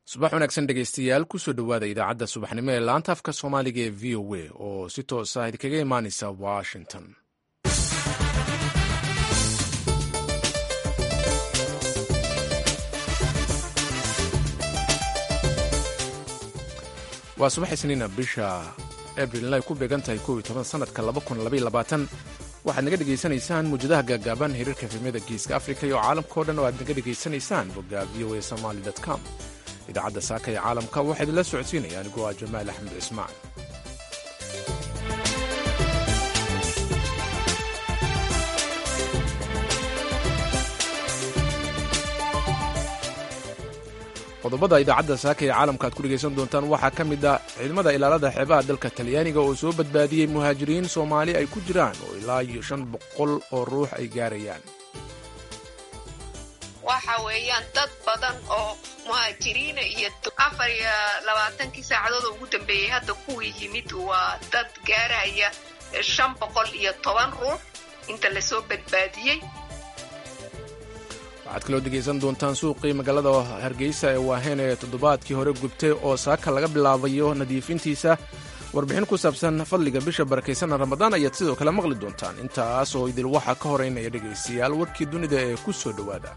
subax wanaagsan dhegeystayaal kusoo dhowaada idaacadda subaxnimo ee laanta afka soomaaliga ee v o a oo si toosa idinkaga imaaneysa washington waa subax isniina bisha abril ay ku beegan tahay kow iyo toban sanadka laba kun labaiyo labaatan waxaad naga dhegaysanaysaan muwjadaha gaagaaban hiriirka efemyada geeska afrika iyo caalamkao dhan oo aad naga dhegaysanaysaan bogga v o a somaly com idaacadda saaka ee caalamka waxaa idinla socodsiinaya anigoo ah jamaal axmed cismaan qodobada idaacadda saaka ee caalamka aad ku dhegaysan doontaan waxaa ka mid ah ciidamada ilaalada xeebaha dalka talyaaniga oo soo badbaadiyey muhaajiriin soomaali ay ku jiraan oo ilaa iyo shan boqol oo ruux ay gaarayaan waxa weeyaan dad badan oo muhaajiriina iyo afar iyo labaatankii saacadood oo ugu dambeeyey hadda kuwii yimid waa dad gaaraya shan boqol iyo toban ruux inta lasoo badbaadiyey waxaad kaloo dhegaysan doontaan suuqii magaalada hargeysa ee waaheen ee toddobaadkii hore gubtay oo saaka laga bilaabayo nadiifintiisa warbixin ku saabsan fadliga bisha barakaysanna ramadaan ayaad sidoo kale maqli doontaan intaas oo idil waxaa ka horeynaya dhegaystayaal warkii dunida ee ku soo dhowaada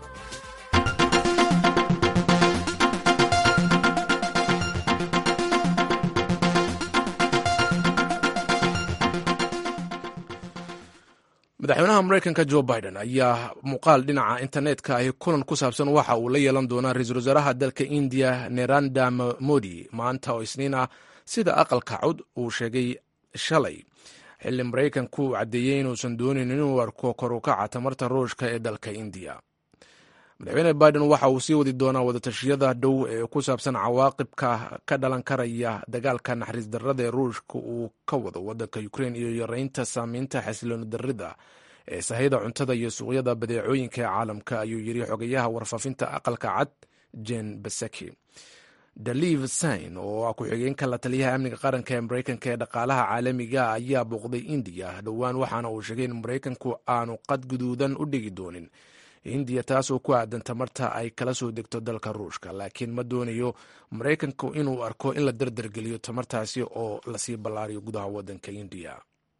madaxweynaha maraykanka jo biden ayaa muuqaal dhinaca internetka ahi kulan ku saabsan waxa uu la yeelan doonaa ra-iisul wasaaraha dalka indiya neranda modi maanta oo isniin ah sida aqalka cod uu sheegay shalay xilli maraykanku uu caddeeyey inuusan doonin inuu arko kor u kaca tamarta ruushka ee dalka indiya madaxweyne biden waxa uu sii wadi doonaa wadatashiyada dhow ee ku saabsan cawaaqibka ka dhalan karaya dagaalka naxariis darrada ee ruushka uu ka wado waddanka ukrein iyo yareynta saameynta xasilooni darrida ee sahayda cuntada iyo suuqyada badeecooyinka ee caalamka ayuu yiri xogayaha warfaafinta aqalka cad jen basaki daliv sain oo ah ku-xigeenka la taliyaha amniga qaranka ee maraykanka ee dhaqaalaha caalamiga ayaa booqday indiya dhowaan waxaana uu sheegay in maraykanku aanu qad guduudan u dhigi doonin hindiya taasoo ku aadan tamarta ay kala soo degto dalka ruushka laakiin ma doonayo maraykanku inuu arko in la dardargeliyo tamartaasi oo lasii ballaariyo gudaha waddanka indiya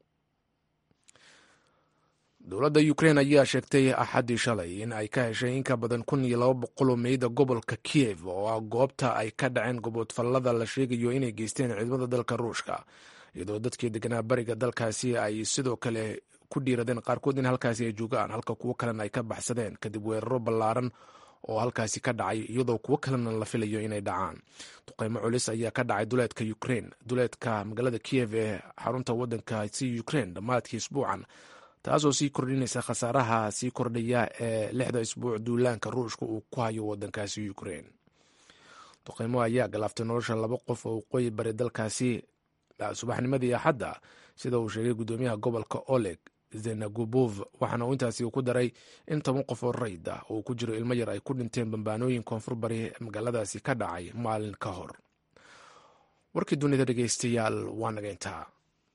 dowladda ukrein ayaa sheegtay axaddii shalay in ay ka heshay in ka badan kun iyo laba boqol oo meyda gobolka kiev oo ah goobta ay ka dhaceen goboodfallada la sheegayo inay geysteen ciidamada dalka ruushka iyadoo dadkii deganaa bariga dalkaasi ay sidoo kale ku dhiiradeen qaarkood in halkaasi ay joogaan halka kuwo kalena ay ka baxsadeen kadib weeraro ballaaran oo halkaasi ka dhacay iyadoo kuwo kalena la filayo inay dhacaan duqeymo culis ayaa ka dhacay duleedka ukrein duleedka magaalada kiev ee xarunta waddankaasi ukrein dhammaadkii isbuucan taasoo sii kordhinaysa khasaaraha sii kordhaya ee lixda isbuuc duulaanka ruushka uu ku hayo waddankaasi ukrein duqeymo ayaa galaaftay nolosha laba qof oo waqooyi bari dalkaasi subaxnimadii axadda sida uu sheegay guddoomiyaha gobolka oleg zenagubov waxaana uu intaasi ku daray in toban qof oo rayd ah oo ku jiro ilmo yar ay ku dhinteen bambaanooyin koonfur bari magaaladaasi ka dhacay maalin ka hor warkii dunida dhegeystayaal waa naga intaa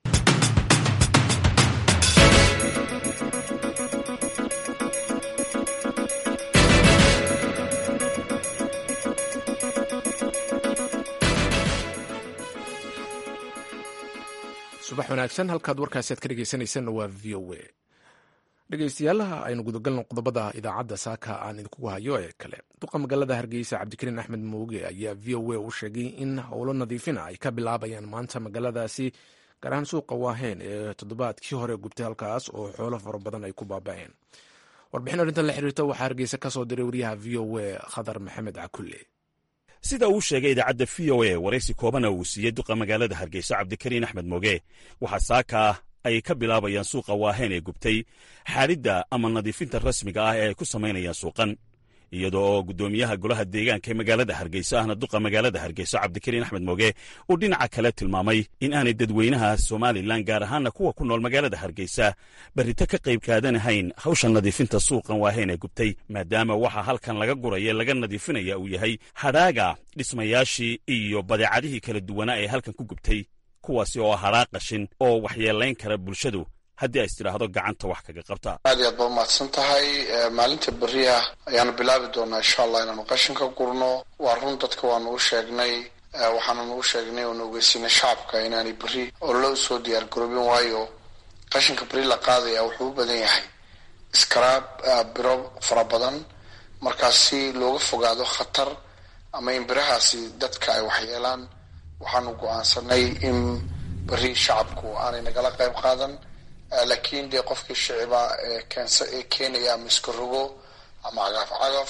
subax wanaagsan halkaad warkaasi aad ka dhegeysanaysanna waa v o a dhegeystayaalaha aynu gudagalno qodobada idaacadda saaka aan idinkugu hayo ee kale duqa magaalada hargeysa cabdikariin axmed mooge ayaa v o a u sheegay in howlo nadiifina ay ka bilaabayaan maanta magaaladaasi gaar ahaan suuqa waaheen ee toddobaadkii hore gubtay halkaas oo xoolo fara badan ay ku baaba'een warbixin arrintan la xiriirta waxaa hargeysa ka soo diray wariyaha v o a khadar maxamed cakulle sida uu sheegay idaacadda v o a waraysi koobana uu siiyey duqa magaalada hargeysa cabdikariin axmed mooge waxaa saaka ay ka bilaabayaan suuqa waaheen ee gubtay xaadhidda ama nadiifinta rasmiga ah ee ay ku samaynayaan suuqan iyadoo oo guddoomiyaha golaha deegaanka ee magaalada hargeysa ahna duqa magaalada hargeysa cabdikariin axmed mooge uu dhinaca kale tilmaamay in aanay dadweynaha somalilan gaar ahaana kuwa ku nool magaalada hargeysa berrito ka qayb kaadanahayn hawsha nadiifinta suuqan waaheen ee gubtay maadaama waxa halkan laga guraya laga nadiifinaya uu yahay hadhaaga dhismayaashii iyo badeecadihii kala duwanaa ee halkan ku gubtay kuwaasi oo hadhaa qashin oo waxyeelayn kara bulshadu haddii ay istidhaahdo gacanta wax kaga qabta aad iyo aad ba umahadsan tahay maalinta beriah ayaanu bilaabi doonaa insha allah inaanu qashinka gurno waa run dadka waanu u sheegnay waxaananu u sheegnay oonu ogeysiinay shacabka inaanay beri oo loo soo diyaar garoobin waayo qashinka beri la qaadaya wuxuu u badan yahay iskaraab biro fara badan markaas si looga fogaado khatar ama in birahaasi dadka ay waxyeelaan waxaanu go-aansanay in beri shacabku aanay nagala qayb qaadan laakiin dee qofkii shiciba keensa ee keenaya ama iska rogo ama cagaf cagaf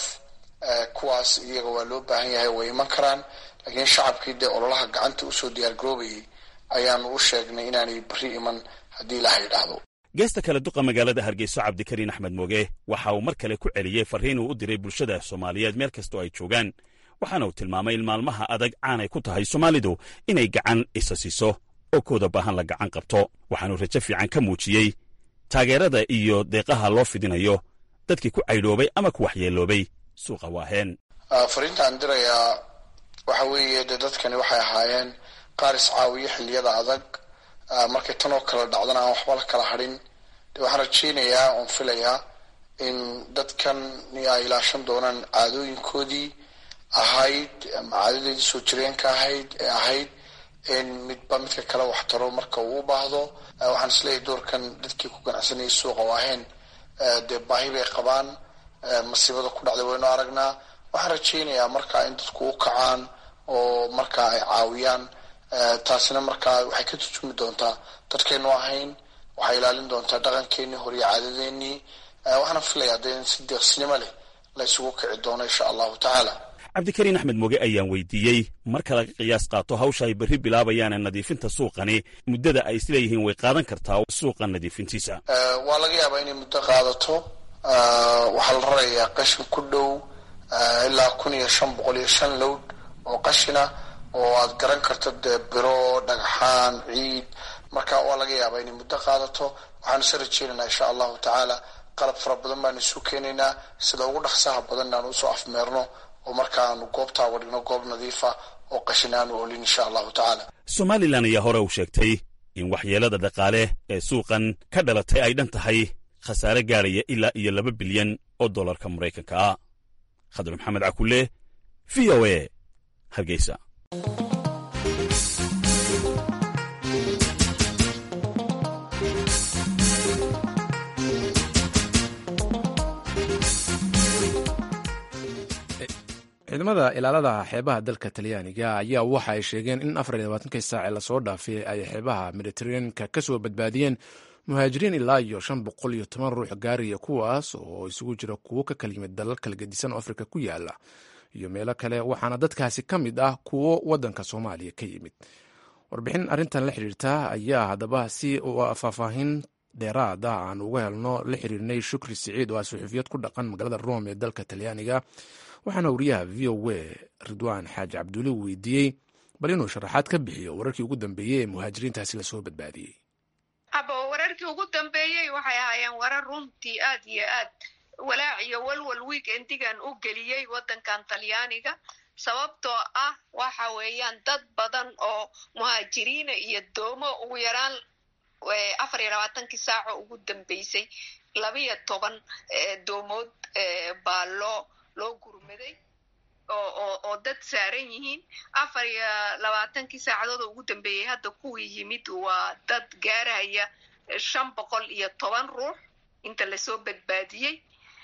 kuwaas iyaga waa loo baahan yahay way iman karaan laakiin shacabkii dee ololaha gacanta usoo diyaar garoobayay ayaanu u sheegnay inaanay beri iman haddii ilaha yidhaahdo geesta kale duqa magaalada hargeyso cabdikariin axmed mooge waxa uu mar kale ku celiyey farriin uu u diray bulshada soomaaliyeed meel kastoo ay joogaan waxaana uu tilmaamay in maalmaha adag caanay ku tahay soomaalidu inay gacan isa siiso oo kooda baahan la gacan qabto waxaanuu rajo fiican ka muujiyey taageerada iyo deeqaha loo fidinayo dadkii ku caydhoobay ama ku waxyeeloobay suuqa waaheen fariintaan dirayaa waxa weeye dee dadkani waxay ahaayeen qaar iscaawiyo xilliyada adag markay tan oo kale dhacdana aan waxba la kala hadhin de waxaan rajaynayaa oon filayaa in dadkan ay ilaashan doonaan caadooyinkoodii ahayd ama caadadeedii soo jireenka ahayd ee ahayd in midba midka kale wax taro marka uu u baahdo waxaan isleeyahay doorkan dadkii ku ganacsanayay suuqa waaheen dee baahi bay qabaan masiibada ku dhacday waynu aragnaa waxaan rajaynayaa markaa in dadku u kacaan oo markaa ay caawiyaan taasina markaa waxay ka turjumi doontaa dadkaynu ahayn waxay ilaalin doontaa dhaqankeenii hor iyo caadadeenii waxaana filayaa dee in si deeqsinimo leh la isugu kici doono insha allahu tacaala cabdikariin axmed moge ayaan weydiiyey marka laga qiyaas qaato hawsha ay berri bilaabayaane nadiifinta suuqani muddada ay isleeyihiin way qaadan kartaa suuqa nadiifintiisa waa laga yaabaa inay muddo qaadato waxaa la rarayaa qashin ku dhow ilaa kun iyo shan boqol iyo shan lowd oo qashina oo aad garan karto dee biro dhagxaan ciid marka waa laga yaabaa inay muddo qaadato waxaanu se rajeynaynaa insha allahu tacaala qalab fara badan baanu isu keenaynaa sida ugu dhaqsaha badan inaanu usoo afmeerno oo markaaanu goobtaa wadhigno goob nadiifa oo qashin aanu olin insha allahu tacaala somalilan ayaa hore u sheegtay in waxyeelada dhaqaale ee suuqan ka dhalatay ay dhan tahay khasaare gaadhaya ilaa iyo laba bilyan oo dollarka maraykanka ah khadar maxamed cakulle v o a hargeysa ciidamada ilaalada xeebaha dalka talyaaniga ayaa waxa ay sheegeen in afar iyo labaatanki saace lasoo dhaafay ay xeebaha mediteraneanka ka soo badbaadiyeen muhaajiriin ilaa iyo shan boqol iyo toban ruux gaariya kuwaas oo isugu jira kuwo ka kala yimid dalal kala gedisan oo afrika ku yaala iyo meelo kale waxaana dadkaasi ka mid ah kuwo wadanka soomaaliya ka yimid warbixin arrintan la xiriirta ayaa haddaba si faahfaahin dheeraada aan uga helno la xiriirnay shukri siciid oo ah suxuufiyad ku dhaqan magaalada rome ee dalka talyaaniga waxaana wariyaha v o a ridwaan xaaji cabduuli weydiiyey bal inuu sharaxaad ka bixiyo wararkii ugu dambeeyey ee muhaajiriintaasi lasoo badbaadiyey abo wararkii ugu dambeeyey waxay ahaayeen warar runtii aad iyo aad walaac iyo walwal weekendigan u geliyey waddankan talyaaniga sababtoo ah waxa weeyaan dad badan oo muhaajiriina iyo doomo ugu yaraan afar iyo labaatankii saaco ugu dambeysay labiyo toban doomood baa loo loo gurmaday oo dad saaran yihiin afar iyo labaatankii saacadood oo ugu dambeeyey hadda kuwii yimid waa dad gaaraya shan boqol iyo toban ruux inta lasoo badbaadiyey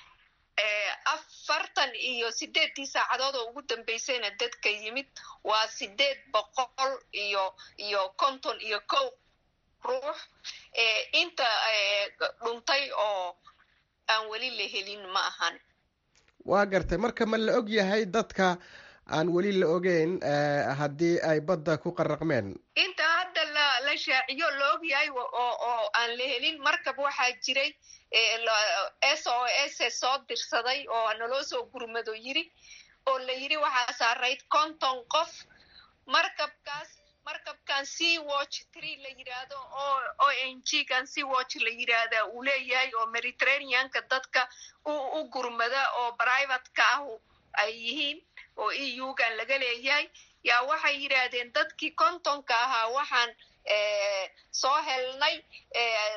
afartan iyo sideeddii saacadood oo ugu dambeysayna dadka yimid waa sideed boqol iyo iyo konton iyo kow ruux inta dhuntay oo aan weli la helin ma ahan waa gartay marka ma la og yahay dadka aan weli la ogeyn haddii ay badda ku qaraqmeen inta hadda la la shaaciyo la og yahay oo aan la helin markab waxaa jiray s o s soo dirsaday oo naloo soo gurmado yiri oo la yiri waxaa saarayd konton qof markabkaas markabkan sea watch tree la yidhaahdo oo o n g kan sea watch la yidhaahda uu leeyahay oo mediterraneanka dadka u gurmada oo privateka ah ay yihiin oo e u gan laga leeyahay yaa waxay yidhaahdeen dadkii kontonka ahaa waxaan soo helnay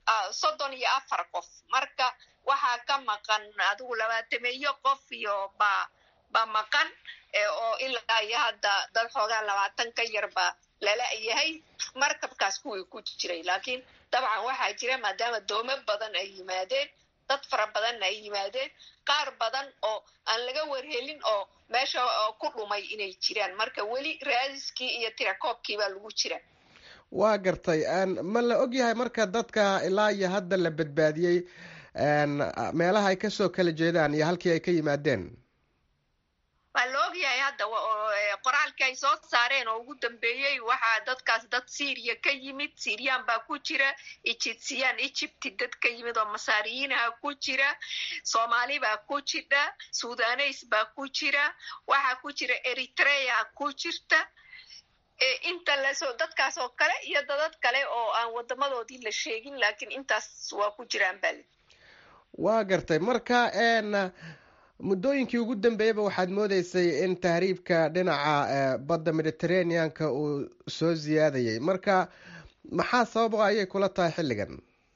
soddon iyo afar qof marka waxaa ka maqan adigu labaatameeyo qof iyo ba ba maqan oo ilaa iyo hadda dad xoogaa labaatan ka yar ba lala yahay markabkaas kuwii ku jiray laakiin dabcan waxaa jira maadaama doomo badan ay yimaadeen dad fara badanna ay yimaadeen qaar badan oo aan laga warhelin oo meesha ku dhumay inay jiraan marka weli raadiskii iyo tirakoobkii baa lagu jira waa gartay ma la ogyahay marka dadka ilaa iyo hadda la badbaadiyey meelaha ay kasoo kala jeedaan iyo halkii ay ka yimaadeen waa la ogyahay hadda qoraalkii ay soo saareen oo ugu dambeeyey waxaa dadkaas dad syriya ka yimid syriyan baa ku jira ijibsiyaan ijibti dad ka yimid oo masaariyiinaha ku jira soomaali baa ku jira sudaneys baa ku jira waxaa ku jira eritrea ku jirta inta lasoo dadkaas oo kale iyo dadad kale oo aan wadamadoodii la sheegin laakiin intaas waa ku jiraan bali waa gartay marka muddooyinkii ugu dambeeyaba waxaad moodeysay in tahriibka dhinaca badda mediterraneanka uu soo siyaadayay marka maxaa sababa ayay kula tahay xilligan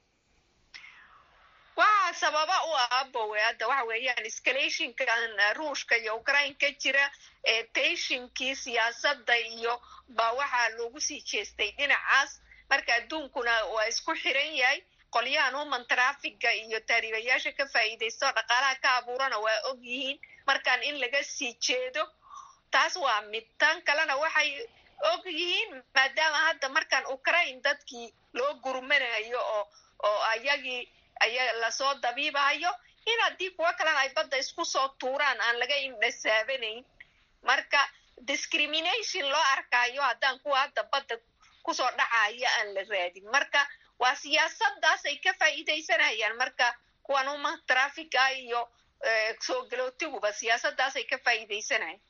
waxaa sababa u ah bowe hadda waxa weeyaan escalationkan ruushka iyo ukraine ka jira teshinkii siyaasadda iyo ba waxaa loogu sii jeestay dhinacaas marka adduunkuna waa isku xiran yahay qolyahan human trafiga iyo taariibayaasha ka faa'iidaysto dhaqaalaha ka abuurana waa og yihiin markaan in laga sii jeedo taas waa mid tan kalena waxay og yihiin maadaama hadda markaan ukraine dadkii loo gurmanayo oo oo ayagii aya lasoo dabiibahayo in haddii kuwo kalena ay badda isku soo tuuraan aan laga indhasaabanayn marka discrimination loo arkaayo haddaan kuwa hadda badda kusoo dhacaya aan la raadin marka waa siyaasadaas ay ka faa'iidaysanayaan marka kuwan uma trafica iyo soo galootiguba siyaasadaas ay ka faa'iidaysanayaan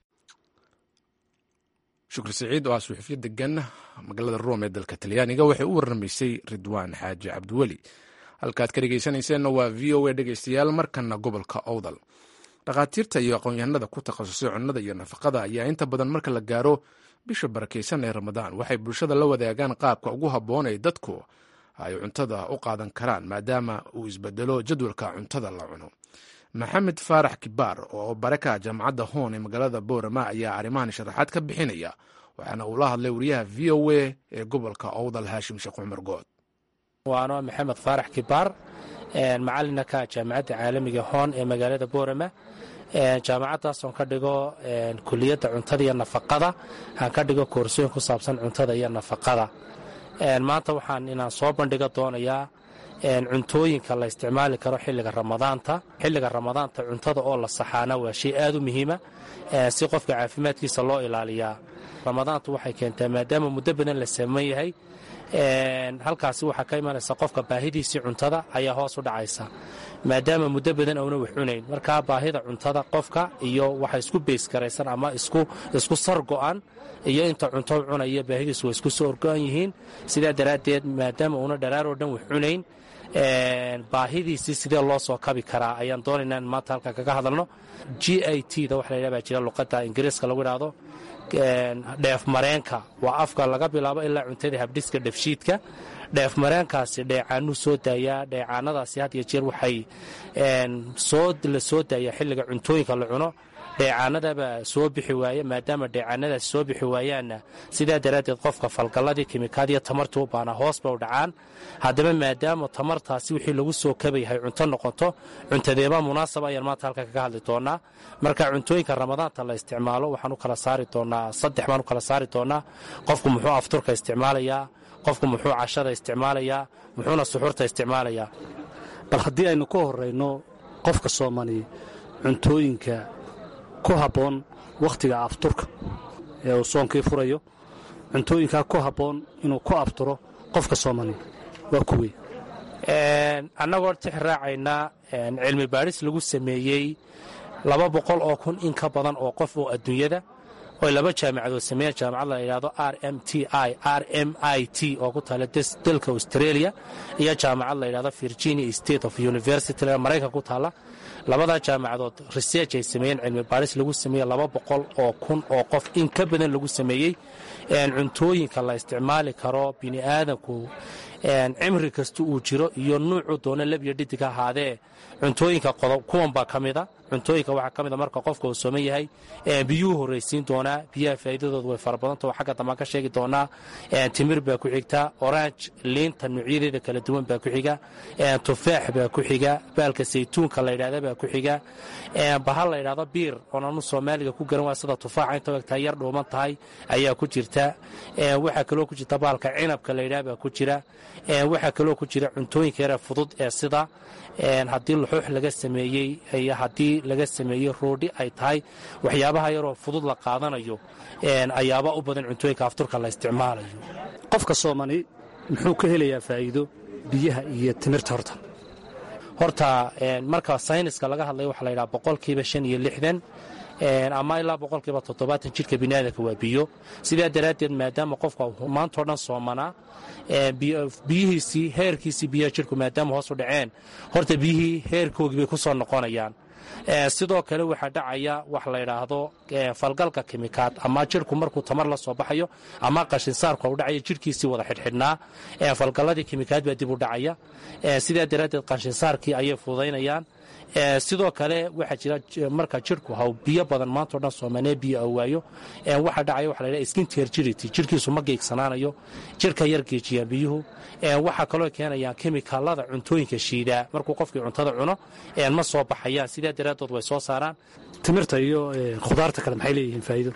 shukri siciid oo ah suxufiya degan magaalada rome ee dalka talyaaniga waxay u warramaysay ridwaan xaaji cabdiweli halkaad ka dhegeysanayseena waa v o a dhegeystayaal markana gobolka owdal dhakhaatiirta iyo aqoon-yahanada ku takhasusay cunnada iyo nafaqada ayaa inta badan marka la gaaro bisha barakaysan ee ramadaan waxay bulshada la wadaagaan qaabka ugu habboon ee dadku ay cuntada u qaadan karaan maadaama uu isbedelo jadwalka cuntada la cuno maxamed faarax kibaar oo baraka jaamacadda hoon ee magaalada boorama ayaa arrimahan sharaxaad ka bixinaya waxaana uu la hadlay wariyaha v o a ee gobolka owdal haashim sheekh cumar good waano maxamed faarax kibaar macalina ka jaamacadda caalamiga hoon ee magaalada boorama jaamacadaasoon ka dhigo kuliyadda cuntada iyo nafaqada aan ka dhigo koorsooyin ku saabsan cuntada iyo nafaqada maanta waxaan inaan soo bandhiga doonayaa cuntooyinka la isticmaali karo xilliga ramadaanta xilliga ramadaanta cuntada oo la saxaana waa shay aad u muhiima si qofka caafimaadkiisa loo ilaaliyaa ramadaantu waxay keentaa maadaama muddo badan la saman yahay halkaasi waxaa ka imanaysa qofka baahidiisii cuntada ayaa hoos u dhacaysa maadaama muddo badan auna wax cunayn markaa baahida cuntada qofka iyo waxa isku beysgaraysan ama isku sar go'an iyo inta cunto cunaya baahidiisu waa isku soo orgo'an yihiin sidaa daraaddeed maadaama uuna dharaaroo dhan wax cunayn baahidiisii sidee loo soo kabi karaa ayaan doonaynaa in maanta halkan kaga hadalno g i t da waxa la yidhaha baa jira luqadda ingiriiska lagu idhaahdo dheef mareenka waa afka laga bilaabo ilaa cuntada habdhiska dhefshiidka dheef mareenkaasi dheecaanuu soo daayaa dheecaanadaasi had iyo jeer waxay la soo daayaa xilliga cuntooyinka la cuno dheecaanadabaa soo bixi waaya maadaama dheecaanadaasi soo bixi waayaanna sidaa daraaddeed qofka falgalladii kimikaadiyo tamartii u baanaa hoos ba u dhacaan haddaba maadaama tamartaasi wixii lagu soo kabayahay cunto noqoto cuntadeeba munaasaba ayaan maanta halka kaga hadli doonaa marka cuntooyinka ramadaanta la isticmaalo waxaan u kala saari doonaa saddex baan u kala saari doonaa qofku muxuu afturka isticmaalayaa qofku muxuu cashada isticmaalayaa muxuuna suxuurta isticmaalayaa bal haddii aynu ka horrayno qofka soomani cuntooyinka ku habboon wakhtiga afturka ee uu soonkii furayo cuntooyinkaa ku habboon inuu ku afturo qofka soomani waa kuwey annagoo tix raacaynaa cilmi baadhis lagu sameeyey laba boqol oo kun in ka badan oo qof oo adduunyada oy laba jaamicadood sameeyeen jaamacad la yidhahdo r m t i r m i t oo ku taala dalka australia iyo jaamacad la yidhahdo virginia state of university maraykan ku taala labadaa jaamacadood research ay sameeyeen cilmi baadhis lagu sameeyey laba boqol oo kun oo qof in ka badan lagu sameeyey cuntooyinka la isticmaali karo bini aadamku cimri kasta uu jiro iyo nuucuu doono lebyo dhidig ha ahaadee cuntooyinka qodob kuwan baa ka mida cuntooyinka waxaa ka mida marka qofka uu sooman yahay biyuhu horraysiin doonaa biyaha faa'iidadoodu way fara badanta oo xagga dambaan ka sheegi doonaa timir baa ku xigta orange liinta nuucyadeeda kala duwan baa ku xiga tufaax baa ku xiga baalka saytuunka la yidhahda baa ku xiga bahal la yidhahdo biir oon anu soomaaliga ku garan waa sida tufaaxa inta egtaa yar dhuuman tahay ayaa ku jirta waxaa kaloo ku jirta baalka cinabka la yidhaha baa ku jira waxaa kaloo ku jira cuntooyinka yare fudud ee sida haddii luxuux laga sameeyey iyo haddii laga sameeyey roodhi ay tahay waxyaabaha yaroo fudud la qaadanayo ayaaba u badan cuntooyinka afturka la isticmaalayo qofka soomani muxuu ka helayaa faa'iido biyaha iyo timirta horta horta marka sayniska laga hadlayo waxaa la yidhaha boqolkiiba shan iyo lixdan ama ilaa boqolkiiba toddobaatan jidhka biniaadanka waa biyo sidaa daraaddeed maadaama qofka maantao dhan soomanaa biyihiisii heerkiisii biyaha jidhku maadaama hoos u dhaceen horta biyihii heerkoogii bay ku soo noqonayaan sidoo kale waxaa dhacaya wax la yidhaahdo falgalka kimikaad ama jidhku markuu tamar la soo baxayo ama qashinsaarku u dhacaya jidhkiisii wada xidhxidhnaa falgalladii kimikaad baa dib u dhacaya sidaa daraaddeed qashinsaarkii ayay fududaynayaan sidoo kale waxaa jira marka jidhku haw biyo badan maantao dhan soomanee biyo a waayo waxaa dhacaya waxa la ydhaha skinter jirity jidhkiisu ma geegsanaanayo jidhka yar geejiyaan biyuhu waxaa kaloo keenayaan kemikaalada cuntooyinka shiidaa markuu qofkii cuntada cuno ma soo baxayaan sidaa daraaddood way soo saaraan timirta iyo khudaarta kale maxay leeyihiin faa'iido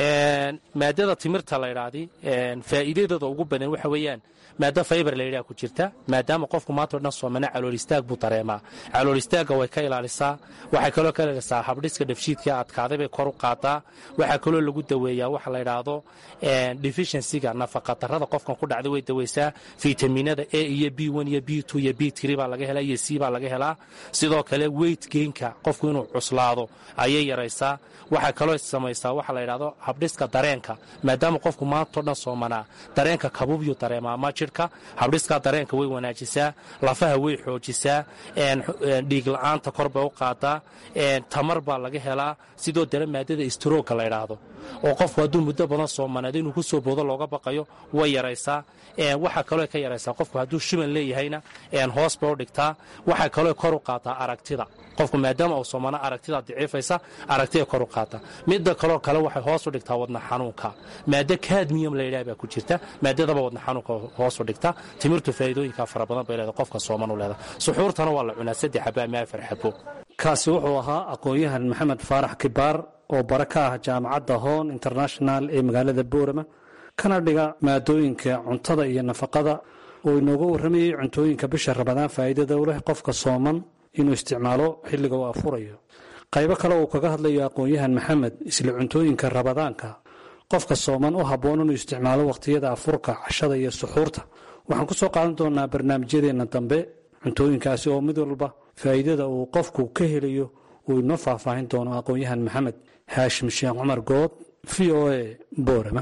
maadada timirta la ydhaahdi faa'iidadooda ugu badan waxa weeyaan maado faybar layidhaha ku jirta maadaama qofku maantao dhan soomana calool istaag buu dareemaa calool istaagga way ka ilaalisaa waxay kaloo ka ilaalisaa habdhiska dhafshiidka adkaaday bay kor u qaadaa waxaa kaloo lagu daweeyaa waxa la yidhaahdo deficiencyga nafaqadarrada qofkan ku dhacday way daweysaa fitaminada a iyo b iyo b iyo b baa laga helaa iyo c baa laga helaa sidoo kale weyt geenka qofku inuu cuslaado ayay yaraysaa waxaa kaloo samaysaa waxa la yidhahdo habdhiska dareenka maadaama qofku maantao dhan soomanaa dareenka kabuubyuu dareemaa ma jidhka habdhiskaa dareenka way wanaajisaa lafaha way xoojisaa dhiig la-aanta kor bay u qaadaa tamar baa laga helaa sidoo dale maadada istroogka la ydhaahdo oo qofku hadduu muddo badan soomanaado inuu ku soo boodo looga baqayo way yaraysaa waxaa kaloo ka yaraysaa qofku hadduu shiban leeyahayna hoos bay u dhigtaa waxaa kaloo kor u qaataa aragtida qofku maadaama uu soomana aragtida daciifaysa aragtida kor u qaata midda kaloo kale waxay hoos u dhigtaa wadna xanuunka maado kadmiyam layidhaha baa ku jirta maadadaba wadna xanuunka hoos u dhigta timirtu faa'iidooyinka fara badan bay leedahay qofka sooman u leedahay suxuurtana waa la cunaa saddex xaba ama afar xabo kaasi wuxuu ahaa aqoon-yahan maxamed faarax kibaar oo bare ka ah jaamacadda hoon international ee magaalada boorama kana dhiga maadooyinka cuntada iyo nafaqada oo inooga warramayey cuntooyinka bisha rabadaan faa'iidada u leh qofka sooman inuu isticmaalo xilliga uu afurayo qaybo kale uu kaga hadlayo aqoon-yahan maxamed isla cuntooyinka rabadaanka qofka sooman u habboon inuu isticmaalo wakhtiyada afurka cashada iyo suxuurta waxaan ku soo qaadan doonaa barnaamijyadeenna dambe cuntooyinkaasi oo mid walba faa'iidada uu qofku ka helayo uu inoo faahfaahin doono aqoon-yahan maxamed haashim sheekh cumar good v o a boorama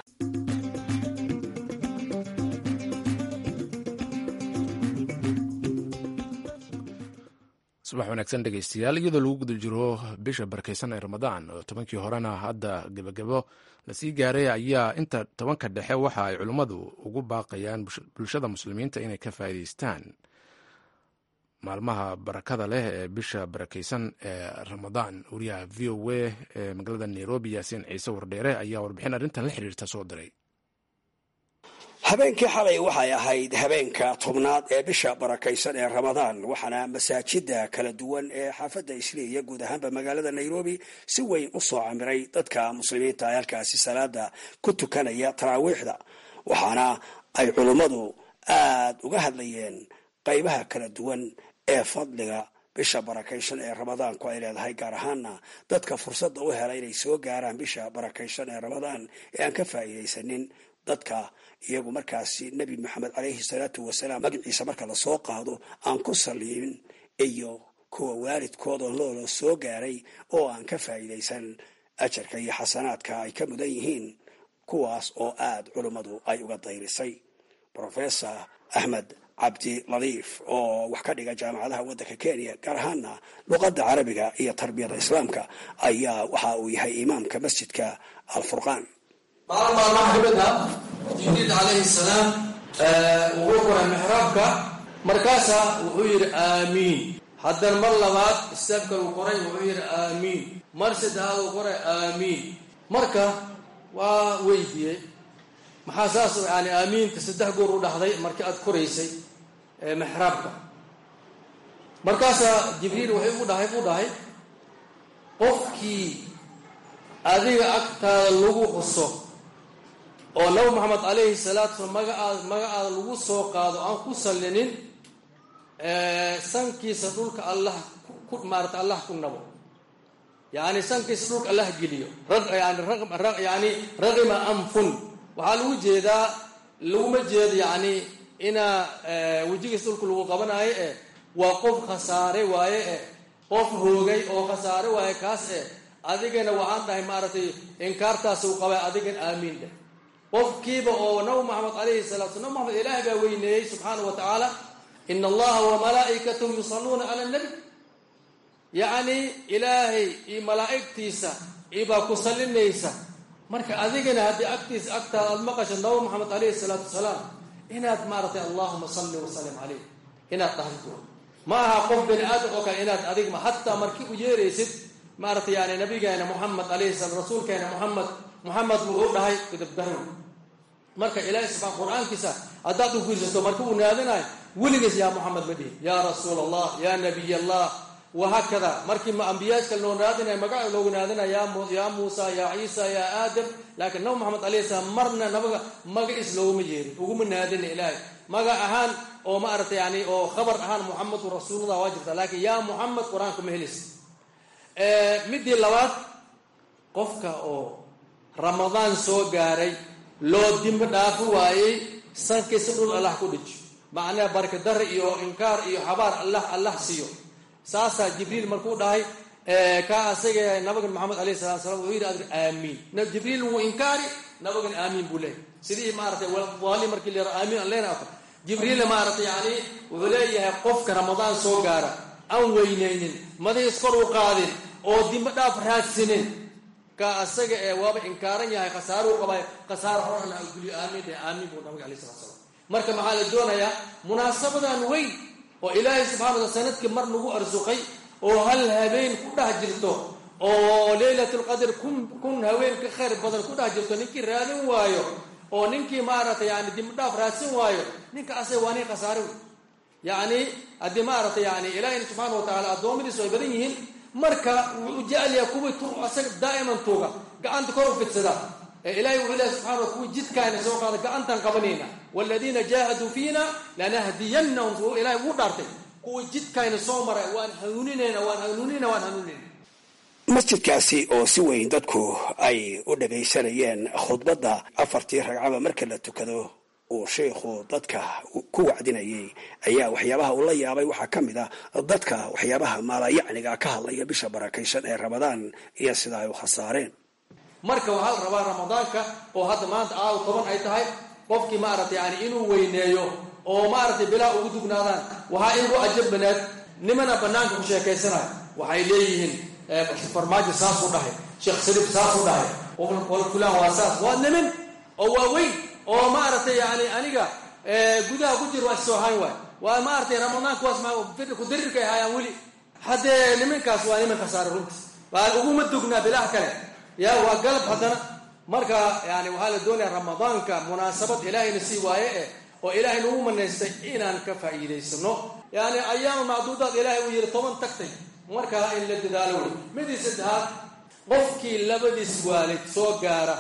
subax wanaagsan dhegeystayaal iyadoo lagu guda jiro bisha barakeysan ee ramadaan oo tobankii horena hadda gebagabo lasii gaaray ayaa inta tobanka dhexe waxa ay culimmadu ugu baaqayaan bulshada muslimiinta inay ka faa'iideystaan maalmaha barakada leh ee bisha barakeysan ee ramadaan wariyaha v o a ee magaalada nairobi yaasiin ciise wardheere ayaa warbixin arrintan la xiriirta soo diray habeenkii xalay waxay ahayd habeenka tobnaad ee bisha barakaysan ee ramadaan waxaana masaajida kala duwan ee xaafadda isliiya guud ahaanba magaalada nairobi si weyn u soo camiray dadka muslimiinta ee halkaasi salaada ku tukanaya taraawiixda waxaana ay culummadu aad uga hadlayeen qaybaha kala duwan ee fadliga bisha barakaysan ee ramadaanku ay leedahay gaar ahaana dadka fursadda u hela inay soo gaaraan bisha barakaysan ee ramadaan ee aan ka faa'iidaysanin dadka iyagu markaasi nebi maxamed caleyhi salaatu wasalaam magaciisa marka lasoo qaado aan ku saliimin iyo kuwa waalidkooda loola soo gaaray oo aan ka faa'iidaysan ajarka iyo xasanaadka ay ka mudan yihiin kuwaas oo aad culummadu ay uga dayrisay rofesor axmed cabdi ladiif oo wax ka dhiga jaamacadaha waddanka kenya gaar ahaana luqadda carabiga iyo tarbiyada islaamka ayaa waxa uu yahay imaamka masjidka alfurqaan maalin maalmaha kamid ah jibriil calayhi salaam wuxuu koray mixraabka markaasaa wuxuu yidhi aamiin haddana mar labaad istaabka uu qoray wuxuu yidhi aamiin mar saddexaad uu qoray aamiin marka waa weydiiyey maxaa saas yani aamiinta saddex goor u dhahday markii aad koraysay mixraabka markaasaa jibriil waxay ugu dhahay u dhahay qofkii adiga agtaada lagu xuso oo nabi moxamed calayhi salaatu slam magacaada magacaada lagu soo qaado aan ku sallinin sankiisa dhulka allah ku maarata allah ku nabo yani sankiisa dhulka allah geliyo yani raqima anfun waxaa lagu jeedaa laguma jeedo yani inaa wejigiisa dhulka lagu qabanaayo eh waa qof khasaare waaye eh qof hoogay oo khasaare waaye kaas eh adigana waxaan dhahay maaragtay inkaartaas uu qabay adigan aamiin dheh qofkiiba oo nabi moxamed calayhi salatu nabi moxamed ilaahay baa weyneeyey subxaanau wa tacaala ina allaha wamalaa'ikatahu yusalluuna cala nabi yacni ilaahay iyo malaa'igtiisa ibaa ku sallinaysa marka adigana haddii agtiisa agtaada aad maqasho nabi moxamed calayhi salaatu wasalaam inaad maaragtay allahuma salli wasalim calayh inaad dhahdo ma aha qof bani aadam oo kale inaad adigma hataa markii u yeeraysid maaragtay yani nabigeena moxamed calayhi salam rasuulkeena moxamed moxamed wuxuu dhahay kudabdarow marka ilaahay subxaan qur-aankiisa haddaad u fiirsato marka uu naadinayo weligiis yaa moxamed ma dhihin yaa rasuul allah yaa nabiy allah wahaakada markii ambiyaadka loo naadinaya magaca loogu naadinaya yaa muusa yaa ciisa yaa aadam laakiin nabi moxamed alayhi salaam marna nabaga magaciis looguma yeerin uguma naadina ilaahay maga ahaan oo maaragtay yani oo khabar ahaan muxamedun rasuulullah waa jirta laakiin yaa muxamed qur-aanka ma helis midii labaad qofka oo ramadaan soo gaaray loo dimbi dhaafo waayey sankiisa dhul allah ku dhijo macnaha barkadari iyo inkaar iyo xabaar allah allah siiyo saasaa jibriil markuu dhahay ka asaga nabigan maxamed alayh salatu salam wuxuu yidhi adg aamiin jibriil wuu inkaari nabigan aamiin buu leeyahy sidii maaratay wali markii la aamiin aan leena afar jibriilna maaragtay yani wuxuu leeyahay qofka ramadaan soo gaara aan weynaynin madahiis kor u qaadin oo dimbe dhaaf raadsinin ka asaga ee waaba inkaaran yahay khasaaruu qabay khasaaro horana guliyo aamiin dheh aamiin buu nabiga alay salatu salam marka maxaa la doonayaa munaasabadan weyn oo ilaahay subxana wataala sanadkii mar nagu arsuqay oo hal habeen ku dhex jirto oo leylatlqadr kun kun haween ka khayr badan ku dhex jirto ninkii raadin waayo oo ninkii maaragtay yani dimbidhaaf raadsin waayo ninka asaga waa nin khasaare wey yacni haddii maaragtay yani ilaahayna subxaana wa tacala addoommadiisu ay badan yihiin marka wuu u jecelyaha kuwii tu asaga daa'iman tuuga gacanta kor u fidsada ee ilahay wuxuu lehay subxana wa kuwii jidkaayna soo qaada gacantaan qabanayna waaladiina jaahaduu fiina lanahdiyannahum suu ilahay ugu dhaartay kuwii jidkaayna soo maray waan hanuuninayna waan hanuuninayna waan hanuuninayna masjidkaasi oo si weyn dadku ay u dhagaysanayeen khudbadda afartii ragcaba marka la tukado uu sheikhu dadka ku wacdinayay ayaa waxyaabaha uu la yaabay waxaa ka mid ah dadka waxyaabaha maalayacniga ka hadlaya bisha barakaysan ee ramadaan iyo sida ay u khasaareen marka waxaa la rabaa ramadaanka oo hadda maanta aaw toban ay tahay qofkii maaragtay yani inuu weyneeyo oo maaragtay bilaa ugu dugnaadaan waxaa igu ajab banaad nimana banaanka ku sheekaysanayo waxay leeyihiin farmaajo saasuu dhahay sheekh saliif saasuu dhahay wal fulaan waa saas waa nimin oo waa weyn oo maaragtay yani aniga gudaha ku jir waa issoo hayn waay waa maaragtay ramadaanka waas ku darirkay haayaan weli haddee niminkaas waa nimin khasaare runtiis waa uguma dugnaa bilaha kale ya waa galab haddana marka yani waxaa la doonaya ramadaanka munaasabad ilaahayna sii waaye eh oo ilaahay nagu manaystay inaan ka faa'iidaysano yani ayaama macduudaad ilaahay uu yidhi toban tagtay markaa in la dadaalo wey midii saddexaad qofkii labadiis waalid soo gaara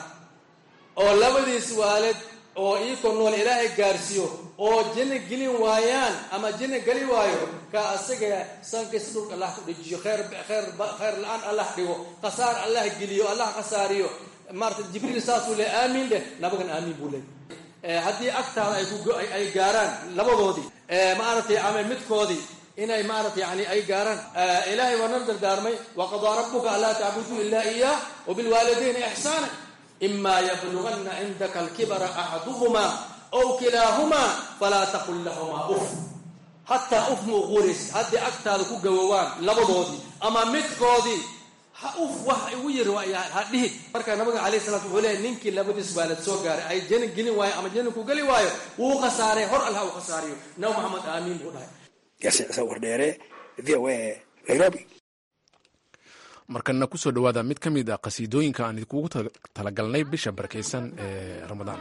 oo labadiis waalid oo iikoo nool ilaahay gaarsiiyo oo janno gelin waayaan ama janno geli waayo ka asaga sankiis dhulka allah ku dhejiyo khayr khayr khayr la-aan allah dhigo khasaar allah geliyo allah khasaariyo maarata jibriil saasuu le aamiin dheh nabagan aamiin buu leey haddii agtaada ay kuay gaaraan labadoodii maaragtay ama midkoodii inay maarata yani ay gaaraan ilaahay waa nan dardaarmay waqadaa rabuka anlaa tacbuduu ilaa iyaah wabilwaalidayni ixsaana ima yablugana cindaka alkibara axaduhumaa ow kilaahumaa falaa taqul lahumaa uf hataa uf ma uquuraysid haddii agtaada ku gawowaan labadoodii ama midkoodii ha uf wax igu yiri ha dhihin marka nabiga calayh salaatu wuxuu leeyahay ninkii labadiis waalad soo gaaray ay janin gelin waayo ama janinku geli waayo wuu khasaaray hor allah uu khasaariyo nabi maxamed aamiin buu dhahay yaasiin ciise wardheere v o a nairobi markana kusoo dhowaada mid ka mid a qasiidooyinka aan idinkugu talagalnay bisha barakaysan ee ramadaan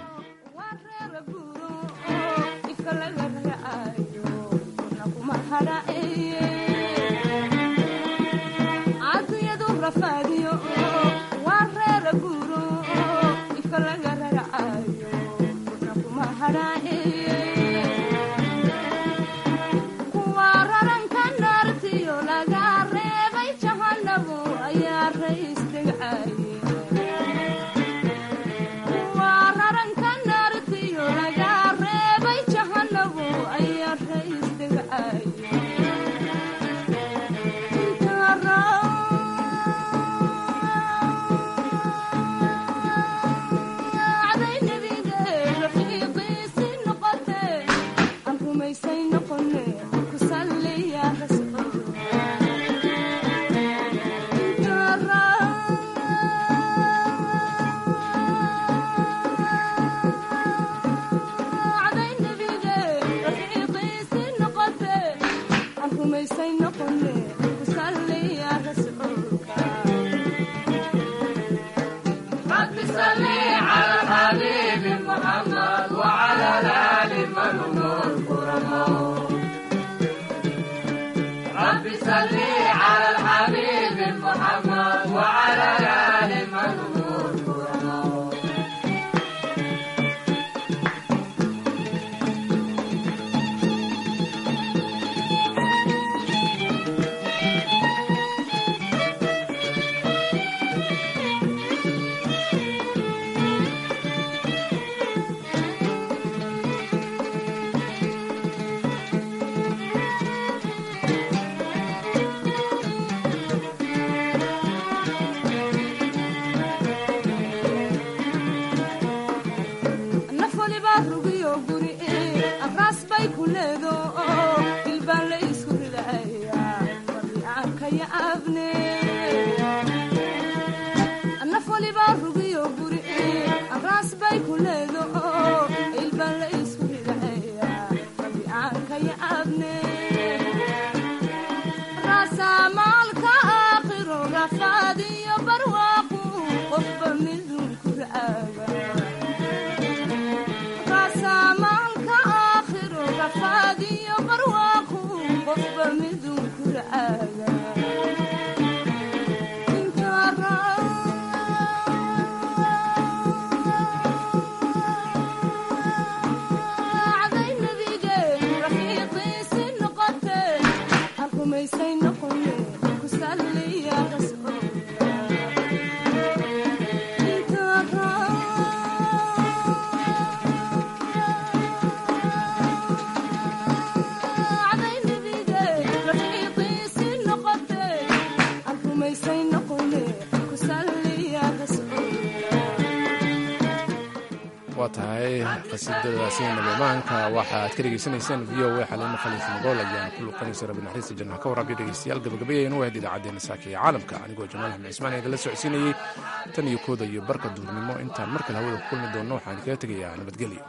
waa tahay qasiidadaasi nabamaanka waxaad ka dhegeysanaysaan v o a xaliimo khaliif magool ayaana ku luqanaysa rabbi naxariista jannaha ka waraabiyo dhegeystayaal gabagabayaynu wahayd idaacaddeenna saaka ee caalamka anigoo jamaal axmed cismaan eega la socodsiinayey tan iyo kooda iyo barka duurnimo intaan markale hawada ku kulmi doonno waxaan kaga tegayaa nabadgelyo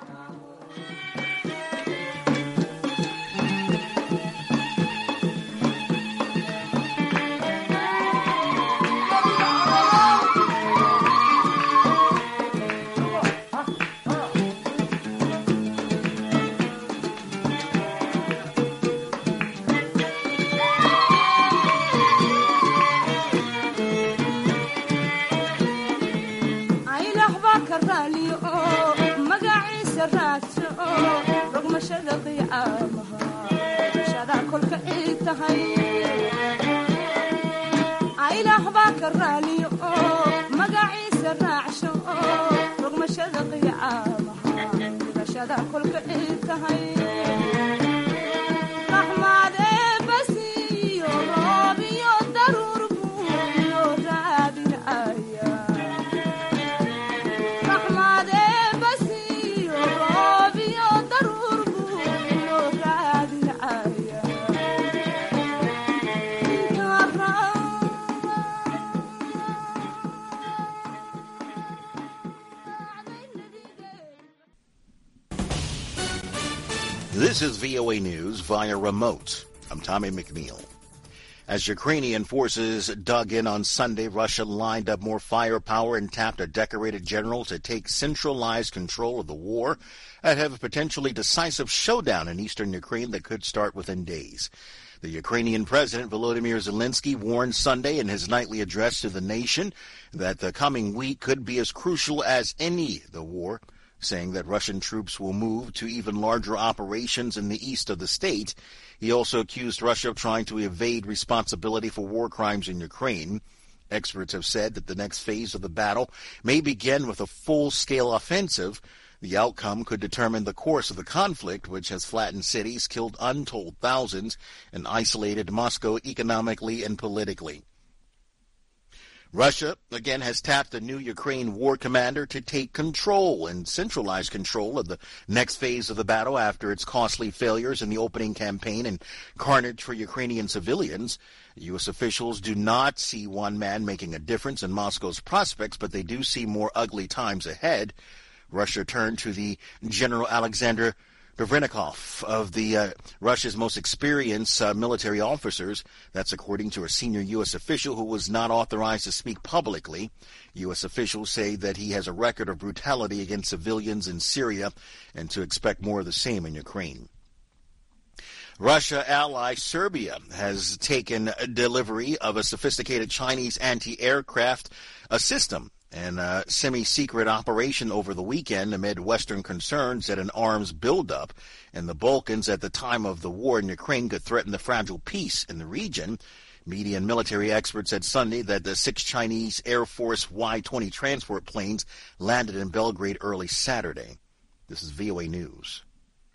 This is VOA News via remote. I'm Tommy McNeil. As Ukrainian forces dug in on Sunday, Russia lined up more firepower and tapped a decorated general to take centralized control of the war ahead of a potentially decisive showdown in eastern Ukraine that could start within days. The Ukrainian President Volodymyr Zelensky warned Sunday in his nightly address to the nation that the coming week could be as crucial as any the war, saying that Russian troops will move to even larger operations in the east of the state. He also accused Russia of trying to evade responsibility for war crimes in Ukraine. Experts have said that the next phase of the battle may begin with a full-scale offensive. The outcome could determine the course of the conflict, which has flattened cities, killed untold thousands, and isolated Moscow economically and politically. Russia, again, has tapped the new Ukraine war commander to take control and centralize control of the next phase of the battle after its costly failures in the opening campaign and carnage for Ukrainian civilians. U.S. officials do not see one man making a difference in Moscow's prospects, but they do see more ugly times ahead. Russia turned to the General Alexander Dovrenikov of the uh, Russia's most experienced uh, military officers. That's according to a senior U.S. official who was not authorized to speak publicly. U.S. officials say that he has a record of brutality against civilians in Syria and to expect more of the same in Ukraine. Russia ally Serbia has taken delivery of a sophisticated Chinese anti-aircraft a system and a semi-secret operation over the weekend amid Western concerns that an arms buildup in the Balkans at the time of the war in Ukraine could threaten the fragile peace in the region. Media and military experts said Sunday that the six Chinese Air Force Y-20 transport planes landed in Belgrade early Saturday. This is VOA News.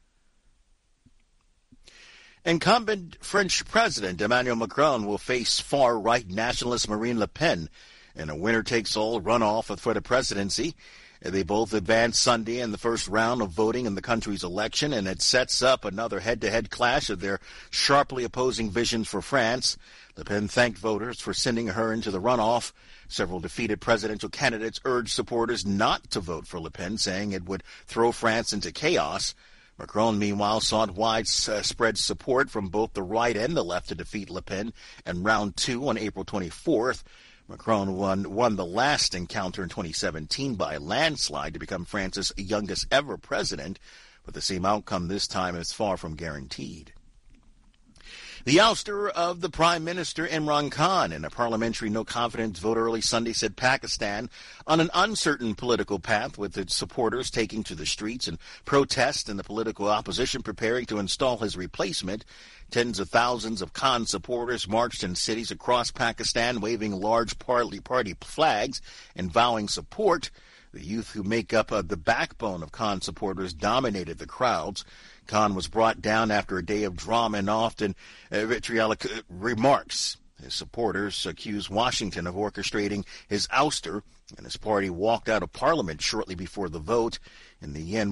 Incumbent French President Emmanuel Macron will face far-right nationalist Marine Le Pen in a winner-takes-all runoff for the presidency. They both advanced Sunday in the first round of voting in the country's election, and it sets up another head-to-head clash of their sharply opposing visions for France. Le Pen thanked voters for sending her into the runoff. Several defeated presidential candidates urged supporters not to vote for Le Pen, saying it would throw France into chaos. Macron, meanwhile, sought widespread support from both the right and the left to defeat Le Pen in round two on April 24th. Macron won, won the last encounter in 2017 by a landslide to become France's youngest ever president, but the same outcome this time is far from guaranteed. The ouster of the Prime Minister Imran Khan in a parliamentary no confidence vote early Sunday set Pakistan on an uncertain political path with its supporters taking to the streets in protest and the political opposition preparing to install his replacement. Tens of thousands of Khan supporters marched in cities across Pakistan waving large party, party flags and vowing support. The youth who make up uh, the backbone of Khan supporters dominated the crowds. Khan was brought down after a day of drama and often uh, vitriolic uh, remarks. His supporters accused Washington of orchestrating his ouster, and his party walked out of Parliament shortly before the vote. In the end,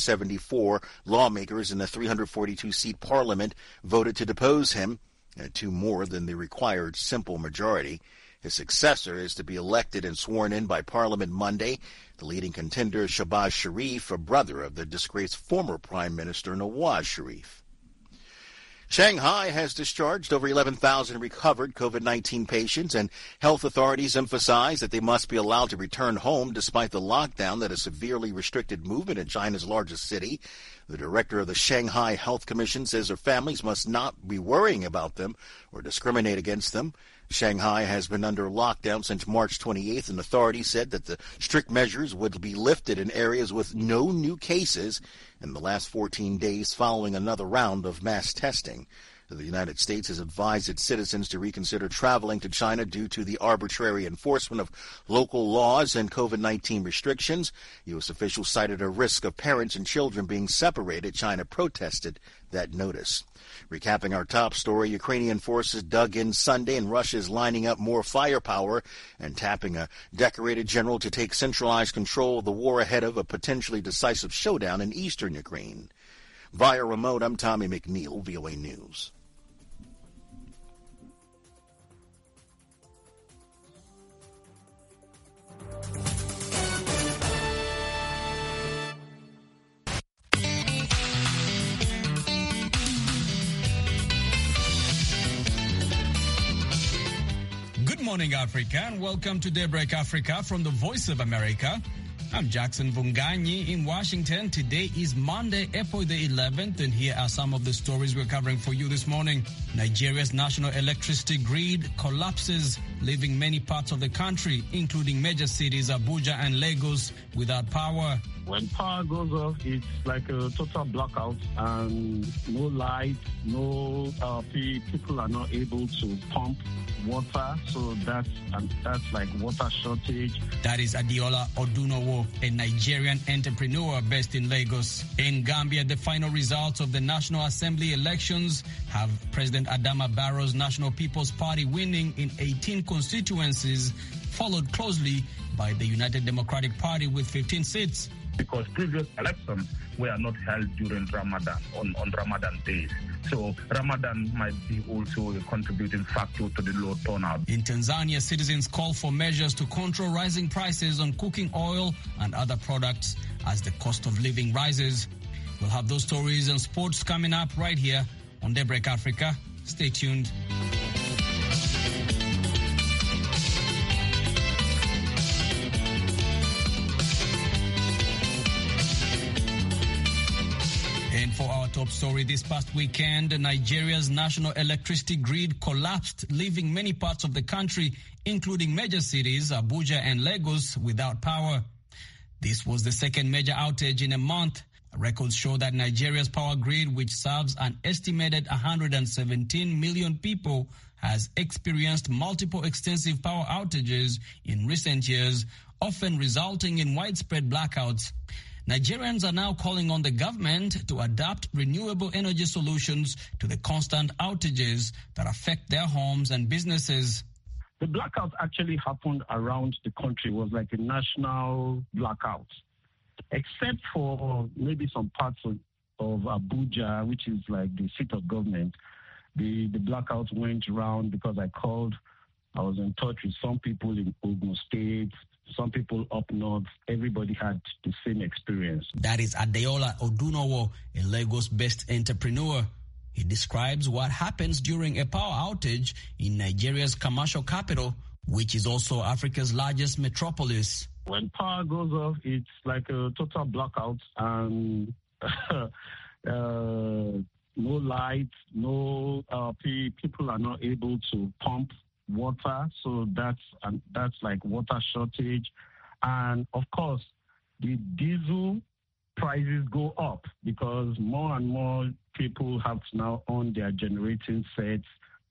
174 lawmakers in the 342-seat Parliament voted to depose him, uh, two more than the required simple majority. His successor is to be elected and sworn in by Parliament Monday. The leading contender is Shahbaz Sharif, a brother of the disgraced former Prime Minister Nawaz Sharif. Shanghai has discharged over 11,000 recovered COVID-19 patients, and health authorities emphasize that they must be allowed to return home despite the lockdown that has severely restricted movement in China's largest city. The director of the Shanghai Health Commission says their families must not be worrying about them or discriminate against them. Shanghai has been under lockdown since March 28th, and authorities said that the strict measures would be lifted in areas with no new cases in the last 14 days following another round of mass testing. The United States has advised its citizens to reconsider traveling to China due to the arbitrary enforcement of local laws and COVID-19 restrictions. U.S. officials cited a risk of parents and children being separated. China protested that notice. Recapping our top story, Ukrainian forces dug in Sunday and Russia is lining up more firepower and tapping a decorated general to take centralized control of the war ahead of a potentially decisive showdown in eastern Ukraine. Via remote, I'm Tommy McNeil, VOA News. morning, Africa, and welcome to Daybreak Africa from the Voice of America. I'm Jackson Vunganyi in Washington. Today is Monday, April the 11th, and here are some of the stories we're covering for you this morning. Nigeria's national electricity grid collapses, leaving many parts of the country, including major cities Abuja and Lagos, without power. When power goes off, it's like a total blackout and no light, no uh, people are not able to pump water. So that's and that's like water shortage. That is Adiola Odunowo, a Nigerian entrepreneur based in Lagos. In Gambia, the final results of the National Assembly elections have President Adama Barrow's National People's Party winning in 18 constituencies, followed closely by the United Democratic Party with 15 seats because previous elections were not held during Ramadan, on, on Ramadan days. So Ramadan might be also a contributing factor to the low turnout. In Tanzania, citizens call for measures to control rising prices on cooking oil and other products as the cost of living rises. We'll have those stories and sports coming up right here on Daybreak Africa. Stay tuned. And for our top story this past weekend, Nigeria's national electricity grid collapsed, leaving many parts of the country, including major cities, Abuja and Lagos, without power. This was the second major outage in a month. Records show that Nigeria's power grid, which serves an estimated 117 million people, has experienced multiple extensive power outages in recent years, often resulting in widespread blackouts. Nigerians are now calling on the government to adapt renewable energy solutions to the constant outages that affect their homes and businesses. The blackout actually happened around the country. It was like a national blackout, except for maybe some parts of, of Abuja, which is like the seat of government. The, the blackout went around because I called, I was in touch with some people in Ogun State, some people up north, everybody had the same experience. That is Adeola Odunowo, a Lagos based entrepreneur. He describes what happens during a power outage in Nigeria's commercial capital, which is also Africa's largest metropolis. When power goes off, it's like a total blackout and uh, no light, no uh, people are not able to pump water, so that's and that's like water shortage, and of course the diesel prices go up because more and more people have to now own their generating sets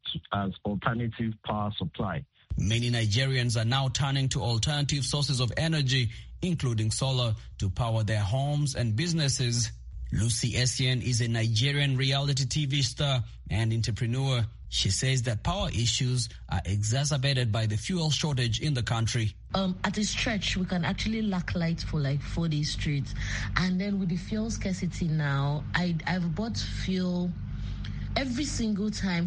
as alternative power supply. Many Nigerians are now turning to alternative sources of energy, including solar, to power their homes and businesses. Lucy Essien is a Nigerian reality TV star and entrepreneur. She says that power issues are exacerbated by the fuel shortage in the country. Um, at a stretch, we can actually lack light for like four days straight. And then with the fuel scarcity now, I, I've bought fuel every single time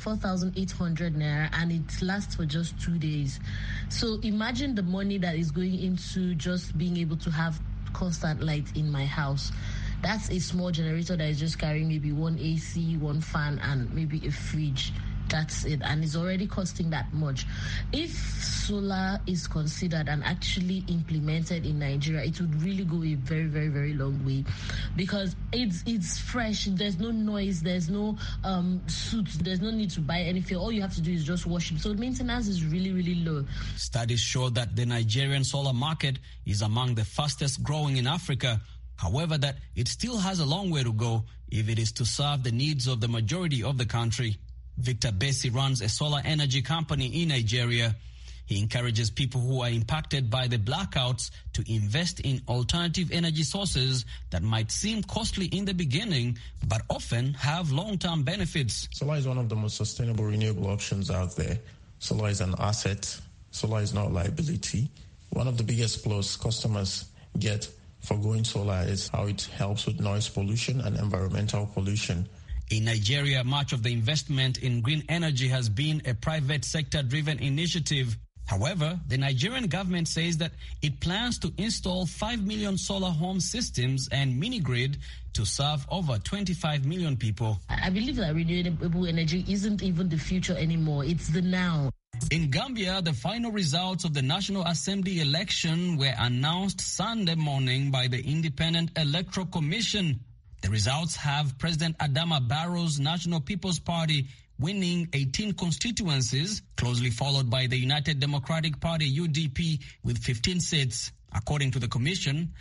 4,800 naira and it lasts for just two days. So imagine the money that is going into just being able to have constant light in my house that's a small generator that is just carrying maybe one AC, one fan, and maybe a fridge. That's it, and it's already costing that much. If solar is considered and actually implemented in Nigeria, it would really go a very, very, very long way because it's it's fresh. There's no noise. There's no um, suit. There's no need to buy any fuel. All you have to do is just wash it. So maintenance is really, really low. Studies show that the Nigerian solar market is among the fastest growing in Africa. However, that it still has a long way to go if it is to serve the needs of the majority of the country. Victor Bessi runs a solar energy company in Nigeria. He encourages people who are impacted by the blackouts to invest in alternative energy sources that might seem costly in the beginning, but often have long-term benefits. Solar is one of the most sustainable renewable options out there. Solar is an asset. Solar is not a liability. One of the biggest plus customers get for going solar is how it helps with noise pollution and environmental pollution. In Nigeria, much of the investment in green energy has been a private sector driven initiative. However, the Nigerian government says that it plans to install 5 million solar home systems and mini grid to serve over 25 million people. I believe that renewable energy isn't even the future anymore, it's the now. In Gambia, the final results of the National Assembly election were announced Sunday morning by the Independent Electoral Commission. The results have President Adama Barrow's National People's Party winning 18 constituencies, closely followed by the United Democratic Party UDP with 15 seats. According to the commission,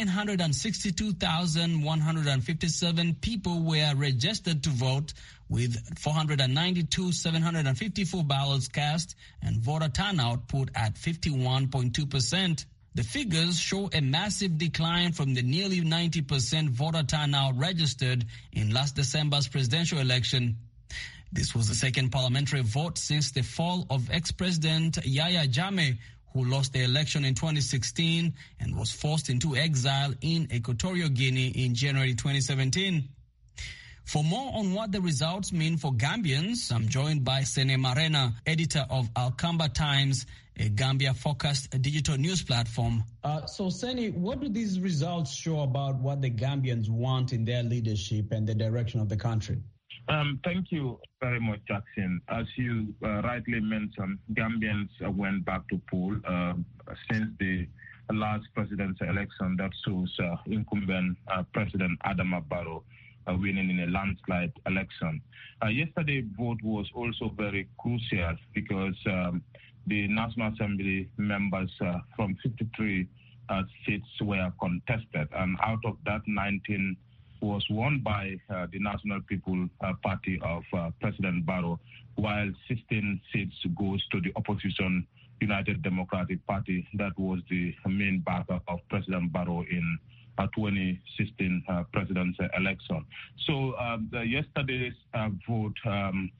962,157 people were registered to vote with 492,754 ballots cast and voter turnout put at 51.2%. The figures show a massive decline from the nearly 90% voter turnout registered in last December's presidential election. This was the second parliamentary vote since the fall of ex-president Yahya Jammeh, who lost the election in 2016 and was forced into exile in Equatorial Guinea in January 2017. For more on what the results mean for Gambians, I'm joined by Sene Marena, editor of Alcamba Times, a Gambia-focused digital news platform. Uh, so, Sene, what do these results show about what the Gambians want in their leadership and the direction of the country? Um, thank you very much, Jackson. As you uh, rightly mentioned, Gambians uh, went back to poll uh, since the last presidential election that shows incumbent President Adama Barrow winning in a landslide election. yesterday's vote was also very crucial because um, the National Assembly members from 53 seats were contested, and out of that, 19 was won by uh, the National People uh, Party of uh, President Barrow, while 16 seats goes to the opposition United Democratic Party. That was the main backer of President Barrow in 2016 presidential election. So the, yesterday's vote um,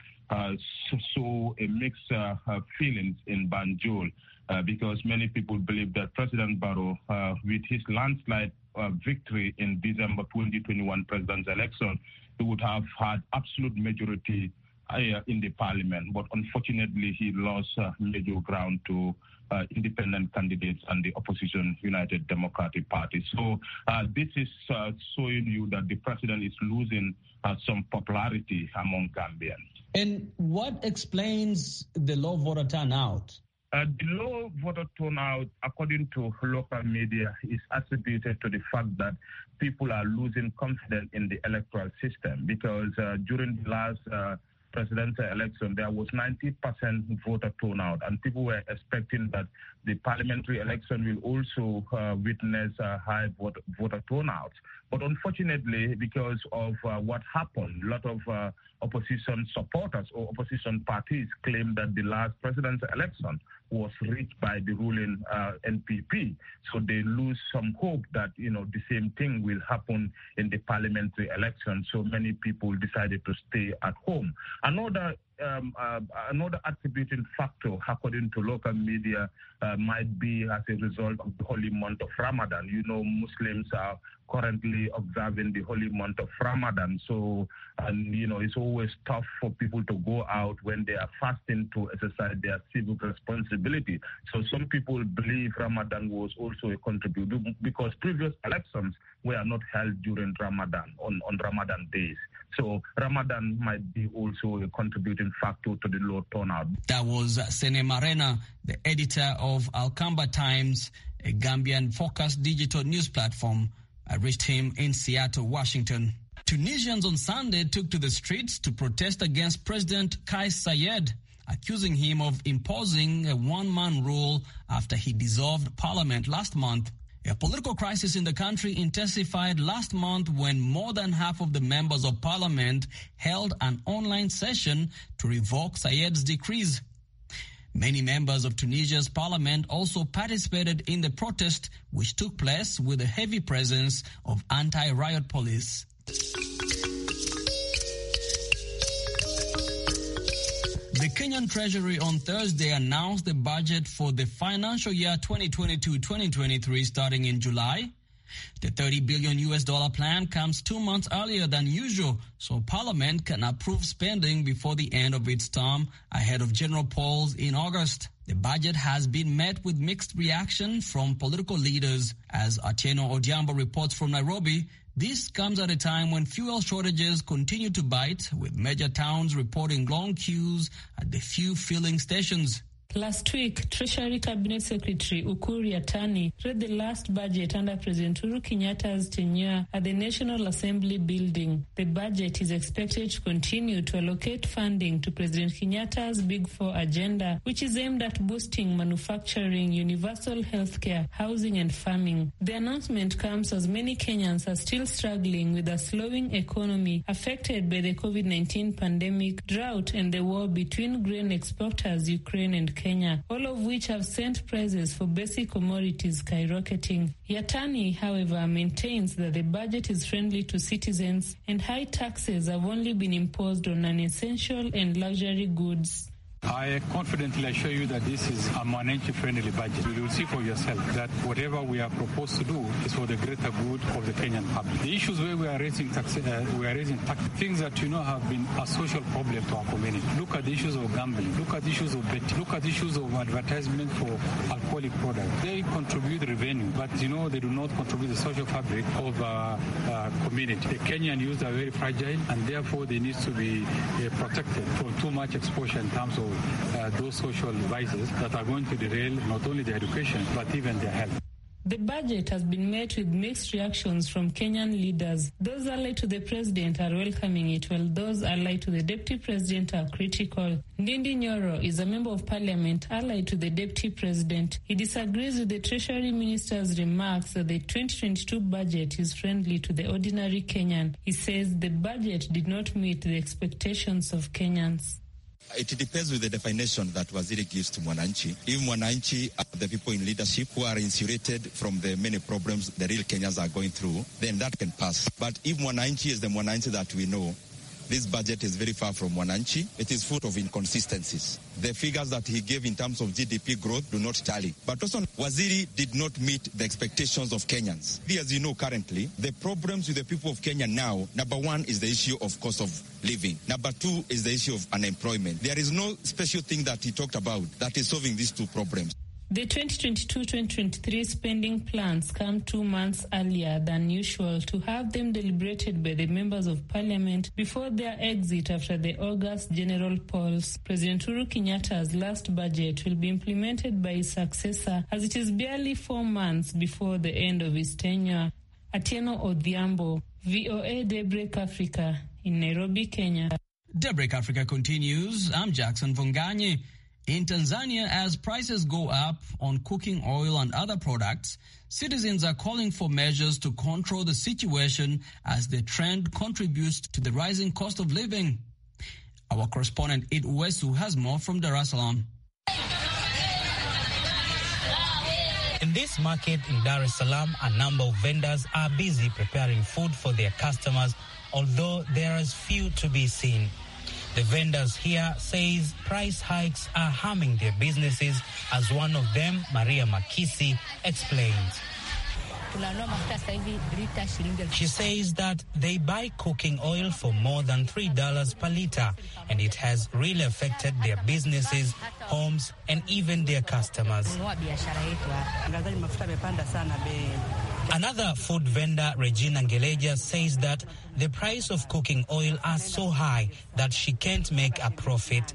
saw a mixed feelings in Banjul. Uh, because many people believe that President Barrow, uh, with his landslide uh, victory in December 2021 presidential election, he would have had absolute majority in the parliament. But unfortunately, he lost major ground to independent candidates and the opposition United Democratic Party. So this is showing you that the president is losing some popularity among Gambians. And what explains the low voter turnout? Uh, the low voter turnout, according to local media, is attributed to the fact that people are losing confidence in the electoral system because uh, during the last uh, presidential election, there was 90% voter turnout, and people were expecting that the parliamentary election will also uh, witness a high voter, voter turnout. But unfortunately, because of uh, what happened, a lot of uh, opposition supporters or opposition parties claim that the last presidential election was reached by the ruling uh, NPP. So they lose some hope that, you know, the same thing will happen in the parliamentary election. So many people decided to stay at home. Another um, uh, another attributing factor, according to local media, uh, might be as a result of the holy month of Ramadan. You know, Muslims are currently observing the holy month of Ramadan. So, and you know, it's always tough for people to go out when they are fasting to exercise their civic responsibility. So, some people believe Ramadan was also a contributor because previous elections were not held during Ramadan on, on Ramadan days. So Ramadan might be also a contributing factor to the low turnout. That was Sene Marena, the editor of Alcamba Times, a Gambian focused digital news platform. I reached him in Seattle, Washington. Tunisians on Sunday took to the streets to protest against President Kais Saied, accusing him of imposing a one-man rule after he dissolved parliament last month. A political crisis in the country intensified last month when more than half of the members of parliament held an online session to revoke Sayed's decrees. Many members of Tunisia's parliament also participated in the protest, which took place with a heavy presence of anti-riot police. The Kenyan Treasury on Thursday announced the budget for the financial year 2022-2023 starting in July. The 30 billion US dollar plan comes two months earlier than usual, so Parliament can approve spending before the end of its term ahead of general polls in August. The budget has been met with mixed reaction from political leaders. As Atieno Odiambo reports from Nairobi, this comes at a time when fuel shortages continue to bite, with major towns reporting long queues at the few filling stations. Last week, Treasury Cabinet Secretary Ukur Yatani read the last budget under President Uhuru Kenyatta's tenure at the National Assembly building. The budget is expected to continue to allocate funding to President Kenyatta's Big Four agenda, which is aimed at boosting manufacturing, universal healthcare, housing, and farming. The announcement comes as many Kenyans are still struggling with a slowing economy affected by the COVID 19 pandemic, drought, and the war between grain exporters Ukraine and Kenya, all of which have sent prices for basic commodities skyrocketing. Yatani, however, maintains that the budget is friendly to citizens and high taxes have only been imposed on non-essential and luxury goods. I confidently assure you that this is a Mwananchi-friendly budget. You will see for yourself that whatever we are proposed to do is for the greater good of the Kenyan public. The issues where we are raising tax, uh, we are raising tax, things that you know have been a social problem to our community. Look at the issues of gambling. Look at the issues of betting. Look at the issues of advertisement for alcoholic products. They contribute revenue, but you know they do not contribute the social fabric of our uh, community. The Kenyan youth are very fragile, and therefore they need to be uh, protected from too much exposure in terms of uh, those social vices that are going to derail not only their education but even their health. The budget has been met with mixed reactions from Kenyan leaders. Those allied to the president are welcoming it, while those allied to the deputy president are critical. Ndindi Nyoro is a member of parliament allied to the deputy president. He disagrees with the treasury minister's remarks that the 2022 budget is friendly to the ordinary Kenyan. He says the budget did not meet the expectations of Kenyans. It depends with the definition that Waziri gives to Mwananchi. If Mwananchi are the people in leadership who are insulated from the many problems the real Kenyans are going through, then that can pass. But if Mwananchi is the Mwananchi that we know, this budget is very far from Mwananchi. It is full of inconsistencies. The figures that he gave in terms of GDP growth do not tally. But also, Waziri did not meet the expectations of Kenyans. As you know currently, the problems with the people of Kenya now, number one is the issue of cost of living. Number two is the issue of unemployment. There is no special thing that he talked about that is solving these two problems. The 2022-2023 spending plans come two months earlier than usual to have them deliberated by the members of parliament before their exit after the August general polls. President Uhuru Kenyatta's last budget will be implemented by his successor as it is barely four months before the end of his tenure. Atieno Odhiambo, VOA Daybreak Africa in Nairobi, Kenya. Daybreak Africa continues. I'm Jackson Vonganye. In Tanzania, as prices go up on cooking oil and other products, citizens are calling for measures to control the situation as the trend contributes to the rising cost of living. Our correspondent Id Uwesu has more from Dar es Salaam. In this market in Dar es Salaam, a number of vendors are busy preparing food for their customers, although there is few to be seen. The vendors here says price hikes are harming their businesses, as one of them, Maria Makisi, explains. She says that they buy cooking oil for more than $3 per liter, and it has really affected their businesses, homes, and even their customers. Another food vendor, Regina Ngeleja, says that the price of cooking oil are so high that she can't make a profit.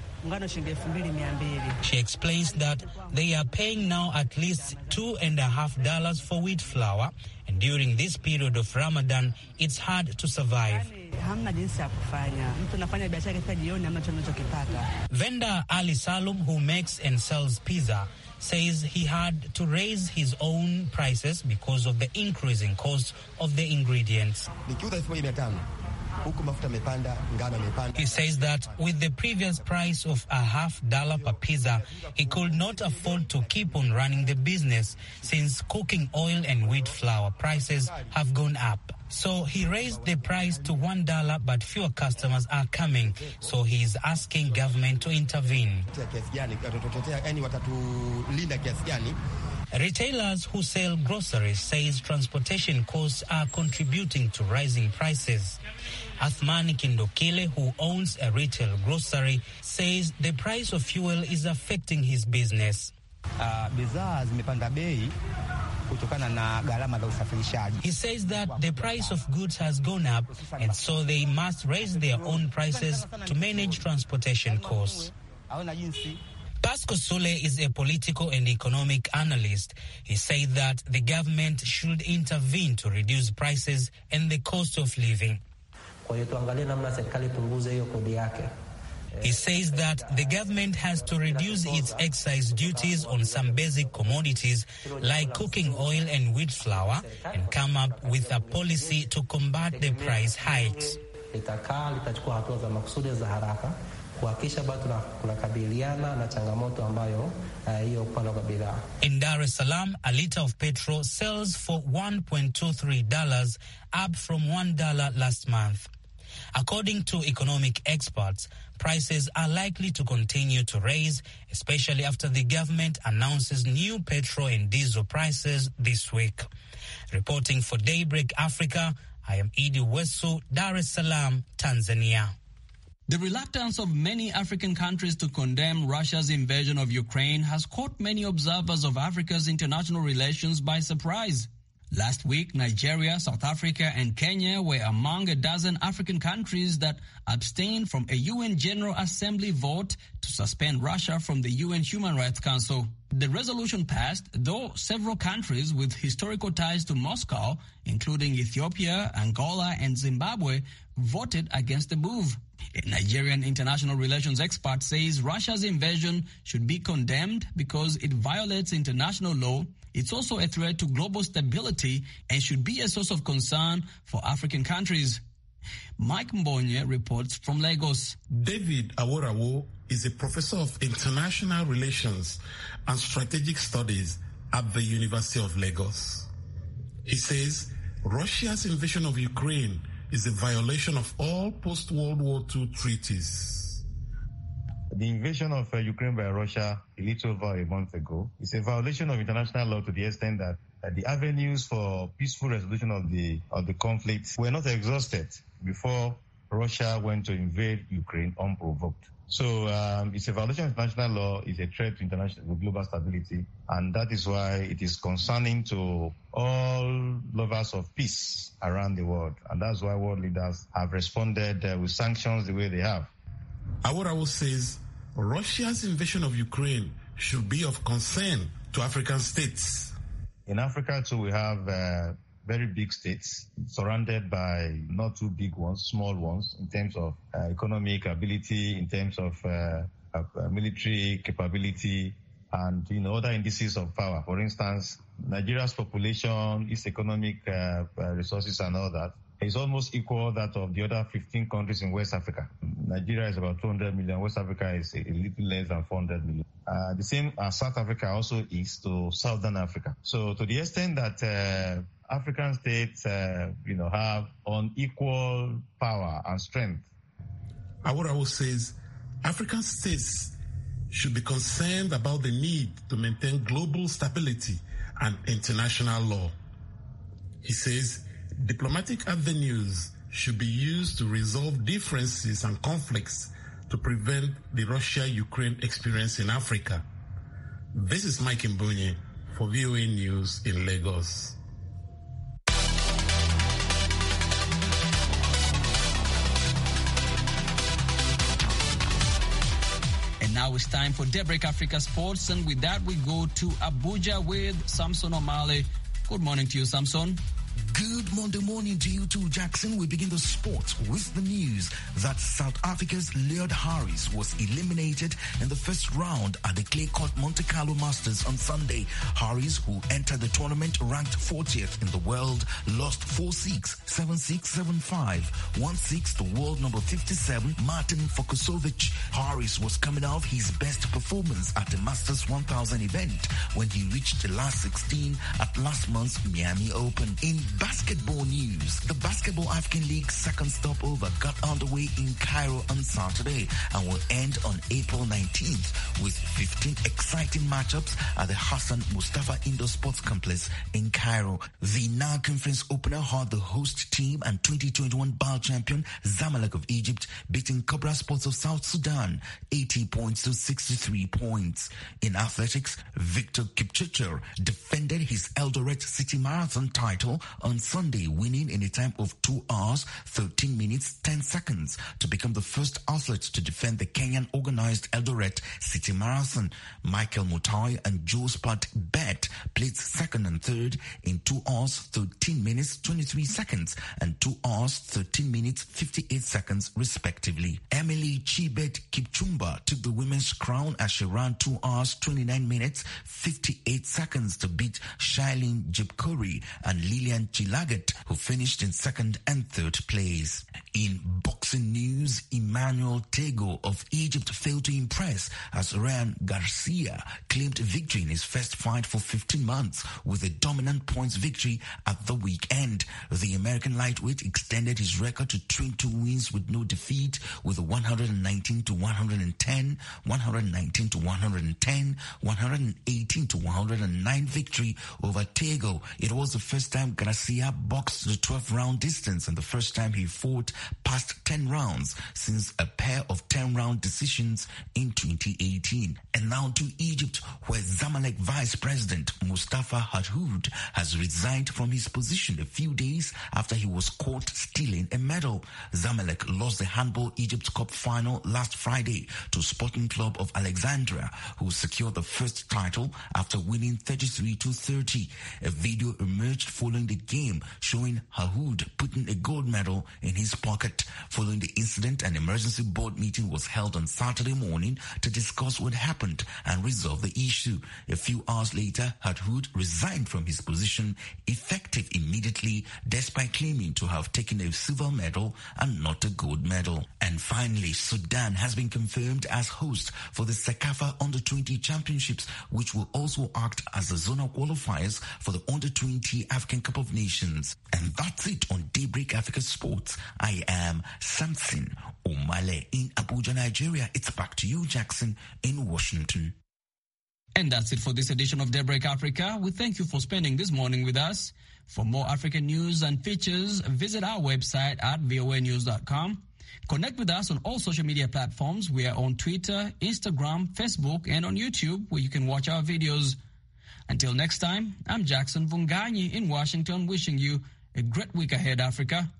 She explains that they are paying now at least two and a half dollars for wheat flour, and during this period of Ramadan, it's hard to survive. Vendor Ali Salum, who makes and sells pizza, says he had to raise his own prices because of the increasing cost of the ingredients. He says that with the previous price of a half dollar per pizza, he could not afford to keep on running the business since cooking oil and wheat flour prices have gone up. So he raised the price to one dollar, but fewer customers are coming. So he is asking government to intervene. Retailers who sell groceries says transportation costs are contributing to rising prices. Athmani Kindokile, who owns a retail grocery, says the price of fuel is affecting his business. He says that the price of goods has gone up and so they must raise their own prices to manage transportation costs. Pasco Sule is a political and economic analyst. He said that the government should intervene to reduce prices and the cost of living. He says that the government has to reduce its excise duties on some basic commodities like cooking oil and wheat flour and come up with a policy to combat the price hikes. litakaa litachukua hatua za makusudi za haraka kuhakikisha bado tunakabiliana na changamoto ambayo hiyo uh, upande wa bidhaa. In Dar es Salaam, a liter of petrol sells for $1.23, up from $1 last month. According to economic experts, prices are likely to continue to raise, especially after the government announces new petrol and diesel prices this week. Reporting for Daybreak Africa, I am Idi Wesu, Dar es Salaam, Tanzania. The reluctance of many African countries to condemn Russia's invasion of Ukraine has caught many observers of Africa's international relations by surprise. Last week, Nigeria, South Africa, and Kenya were among a dozen African countries that abstained from a UN General Assembly vote to suspend Russia from the UN Human Rights Council. The resolution passed, though several countries with historical ties to Moscow, including Ethiopia, Angola, and Zimbabwe, voted against the move. A Nigerian international relations expert says Russia's invasion should be condemned because it violates international law. It's also a threat to global stability and should be a source of concern for African countries. Mike Mbonye reports from Lagos. David Aworawo is a professor of international relations and strategic studies at the University of Lagos. He says Russia's invasion of Ukraine is a violation of all post-World War II treaties. The invasion of uh, Ukraine by Russia a little over a month ago is a violation of international law to the extent that uh, the avenues for peaceful resolution of the of the conflict were not exhausted before Russia went to invade Ukraine unprovoked. So um, it's a violation of international law, it's a threat to international global stability, and that is why it is concerning to all lovers of peace around the world, and that's why world leaders have responded uh, with sanctions the way they have. Aworawo says Russia's invasion of Ukraine should be of concern to African states. In Africa, too, we have uh, very big states surrounded by not too big ones, small ones in terms of uh, economic ability, in terms of uh, military capability, and you know other indices of power. For instance, Nigeria's population, its economic resources, and all that is almost equal that of the other 15 countries in West Africa. Nigeria is about 200 million. West Africa is a little less than 400 million. Uh, the same as South Africa also is to Southern Africa. So to the extent that uh, African states, uh, you know, have unequal power and strength. Awurawo says African states should be concerned about the need to maintain global stability and international law. He says diplomatic avenues should be used to resolve differences and conflicts to prevent the Russia-Ukraine experience in Africa. This is Mike Mbunye for VOA News in Lagos. And now it's time for Daybreak Africa Sports. And with that, we go to Abuja with Samson O'Malley. Good morning to you, Samson. Good Monday morning to you too, Jackson. We begin the sport with the news that South Africa's Leod Harris was eliminated in the first round at the clay court Monte Carlo Masters on Sunday. Harris, who entered the tournament ranked 40th in the world, lost 4-6, 7-6, 7-5, 1-6 to world number 57, Martin Fokusovic. Harris was coming off his best performance at the Masters 1000 event when he reached the last 16 at last month's Miami Open. In basketball news, the Basketball African League second stopover got underway in Cairo on Saturday and will end on April 19th with 15 exciting matchups at the Hassan Mustafa Indoor Sports Complex in Cairo. The Nile Conference opener had the host team and 2021 BAL champion Zamalek of Egypt beating Cobra Sports of South Sudan 80 points to 63 points. In athletics, Victor Kipchirchir defended his Eldoret City Marathon title on on Sunday, winning in a time of 2 hours, 13 minutes, 10 seconds to become the first athlete to defend the Kenyan organized Eldoret City Marathon. Michael Mutai and Joe Spot Bet placed second and third in 2 hours, 13 minutes, 23 seconds and 2 hours, 13 minutes, 58 seconds respectively. Emily Chibet Kipchumba took the women's crown as she ran 2 hours, 29 minutes, 58 seconds to beat Shailene Jipkori and Lillian Chilagat, who finished in second and third place. In boxing news, Emmanuel Tego of Egypt failed to impress as Ryan Garcia claimed victory in his first fight for 15 months with a dominant points victory at the weekend. The American lightweight extended his record to 22 wins with no defeat with a 119 to 110, 119 to 110, 118 to 109 victory over Tego. It was the first time Garcia boxed the 12 round distance and the first time he fought past 10 rounds since a pair of 10 round decisions in 2018. And now to Egypt, where Zamalek Vice President Mustafa Hadhoud has resigned from his position a few days after he was caught stealing a medal. Zamalek lost the Handball Egypt Cup final last Friday to Sporting Club of Alexandria, who secured the first title after winning 33 to 30. A video emerged following the game showing Hahoud putting a gold medal in his pocket. Following the incident, an emergency board meeting was held on Saturday morning to discuss what happened and resolve the issue. A few hours later, Hahoud resigned from his position effective immediately despite claiming to have taken a silver medal and not a gold medal. And finally, Sudan has been confirmed as host for the Sekafa Under-20 Championships, which will also act as the zonal qualifiers for the Under-20 African Cup of Nations. And that's it on Daybreak Africa Sports. I am Samson Omale in Abuja, Nigeria. It's back to you, Jackson, in Washington. And that's it for this edition of Daybreak Africa. We thank you for spending this morning with us. For more African news and features, visit our website at voanews.com. Connect with us on all social media platforms. We are on Twitter, Instagram, Facebook, and on YouTube, where you can watch our videos. Until next time, I'm Jackson Vunganyi in Washington, wishing you a great week ahead, Africa.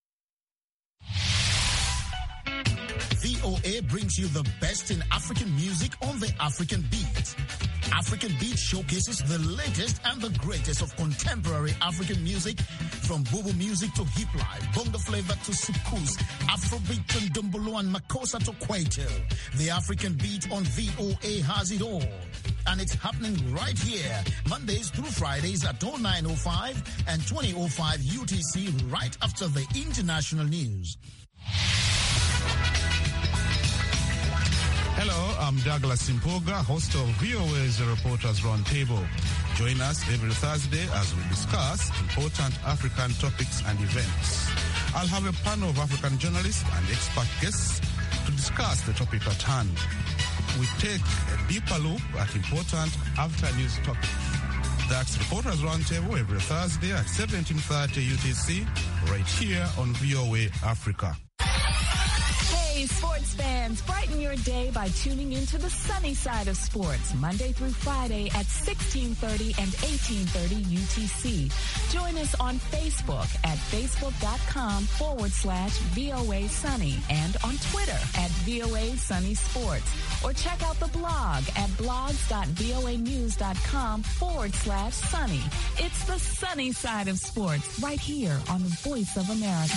VOA brings you the best in African music on the African beat. African Beat showcases the latest and the greatest of contemporary African music from Bobo music to hip life, bongo flavor to sukus, Afrobeat and dumbolo and makosa to kwaito. The African Beat on VOA has it all. And it's happening right here, Mondays through Fridays at 0905 and 2005 UTC right after the international news. Hello, I'm Douglas Simpoga, host of VOA's Reporters Roundtable. Join us every Thursday as we discuss important African topics and events. I'll have a panel of African journalists and expert guests to discuss the topic at hand. We take a deeper look at important after-news topics. That's Reporters Roundtable every Thursday at 17.30 UTC, right here on VOA Africa. Hey, sports fans, brighten your day by tuning into the sunny side of sports, Monday through Friday at 1630 and 1830 UTC. Join us on Facebook at facebook.com forward slash VOA Sunny and on Twitter at VOA Sunny Sports. Or check out the blog at blogs.voanews.com forward slash sunny. It's the sunny side of sports right here on the Voice of America.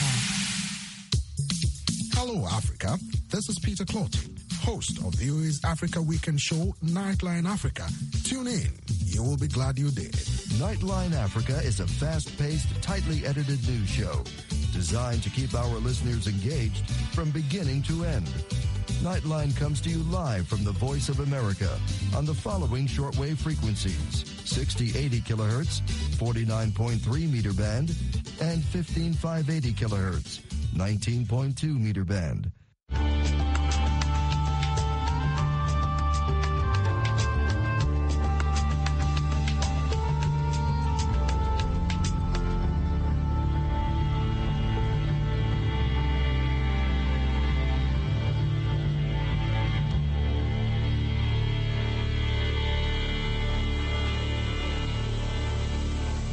Hello, Africa. This is Peter Clotty, host of VOA's Africa Weekend Show, Nightline Africa. Tune in. You will be glad you did. Nightline Africa is a fast-paced, tightly edited news show designed to keep our listeners engaged from beginning to end. Nightline comes to you live from the Voice of America on the following shortwave frequencies 6080 kilohertz, 49.3 meter band, and 15580 kilohertz. 19.2 meter band.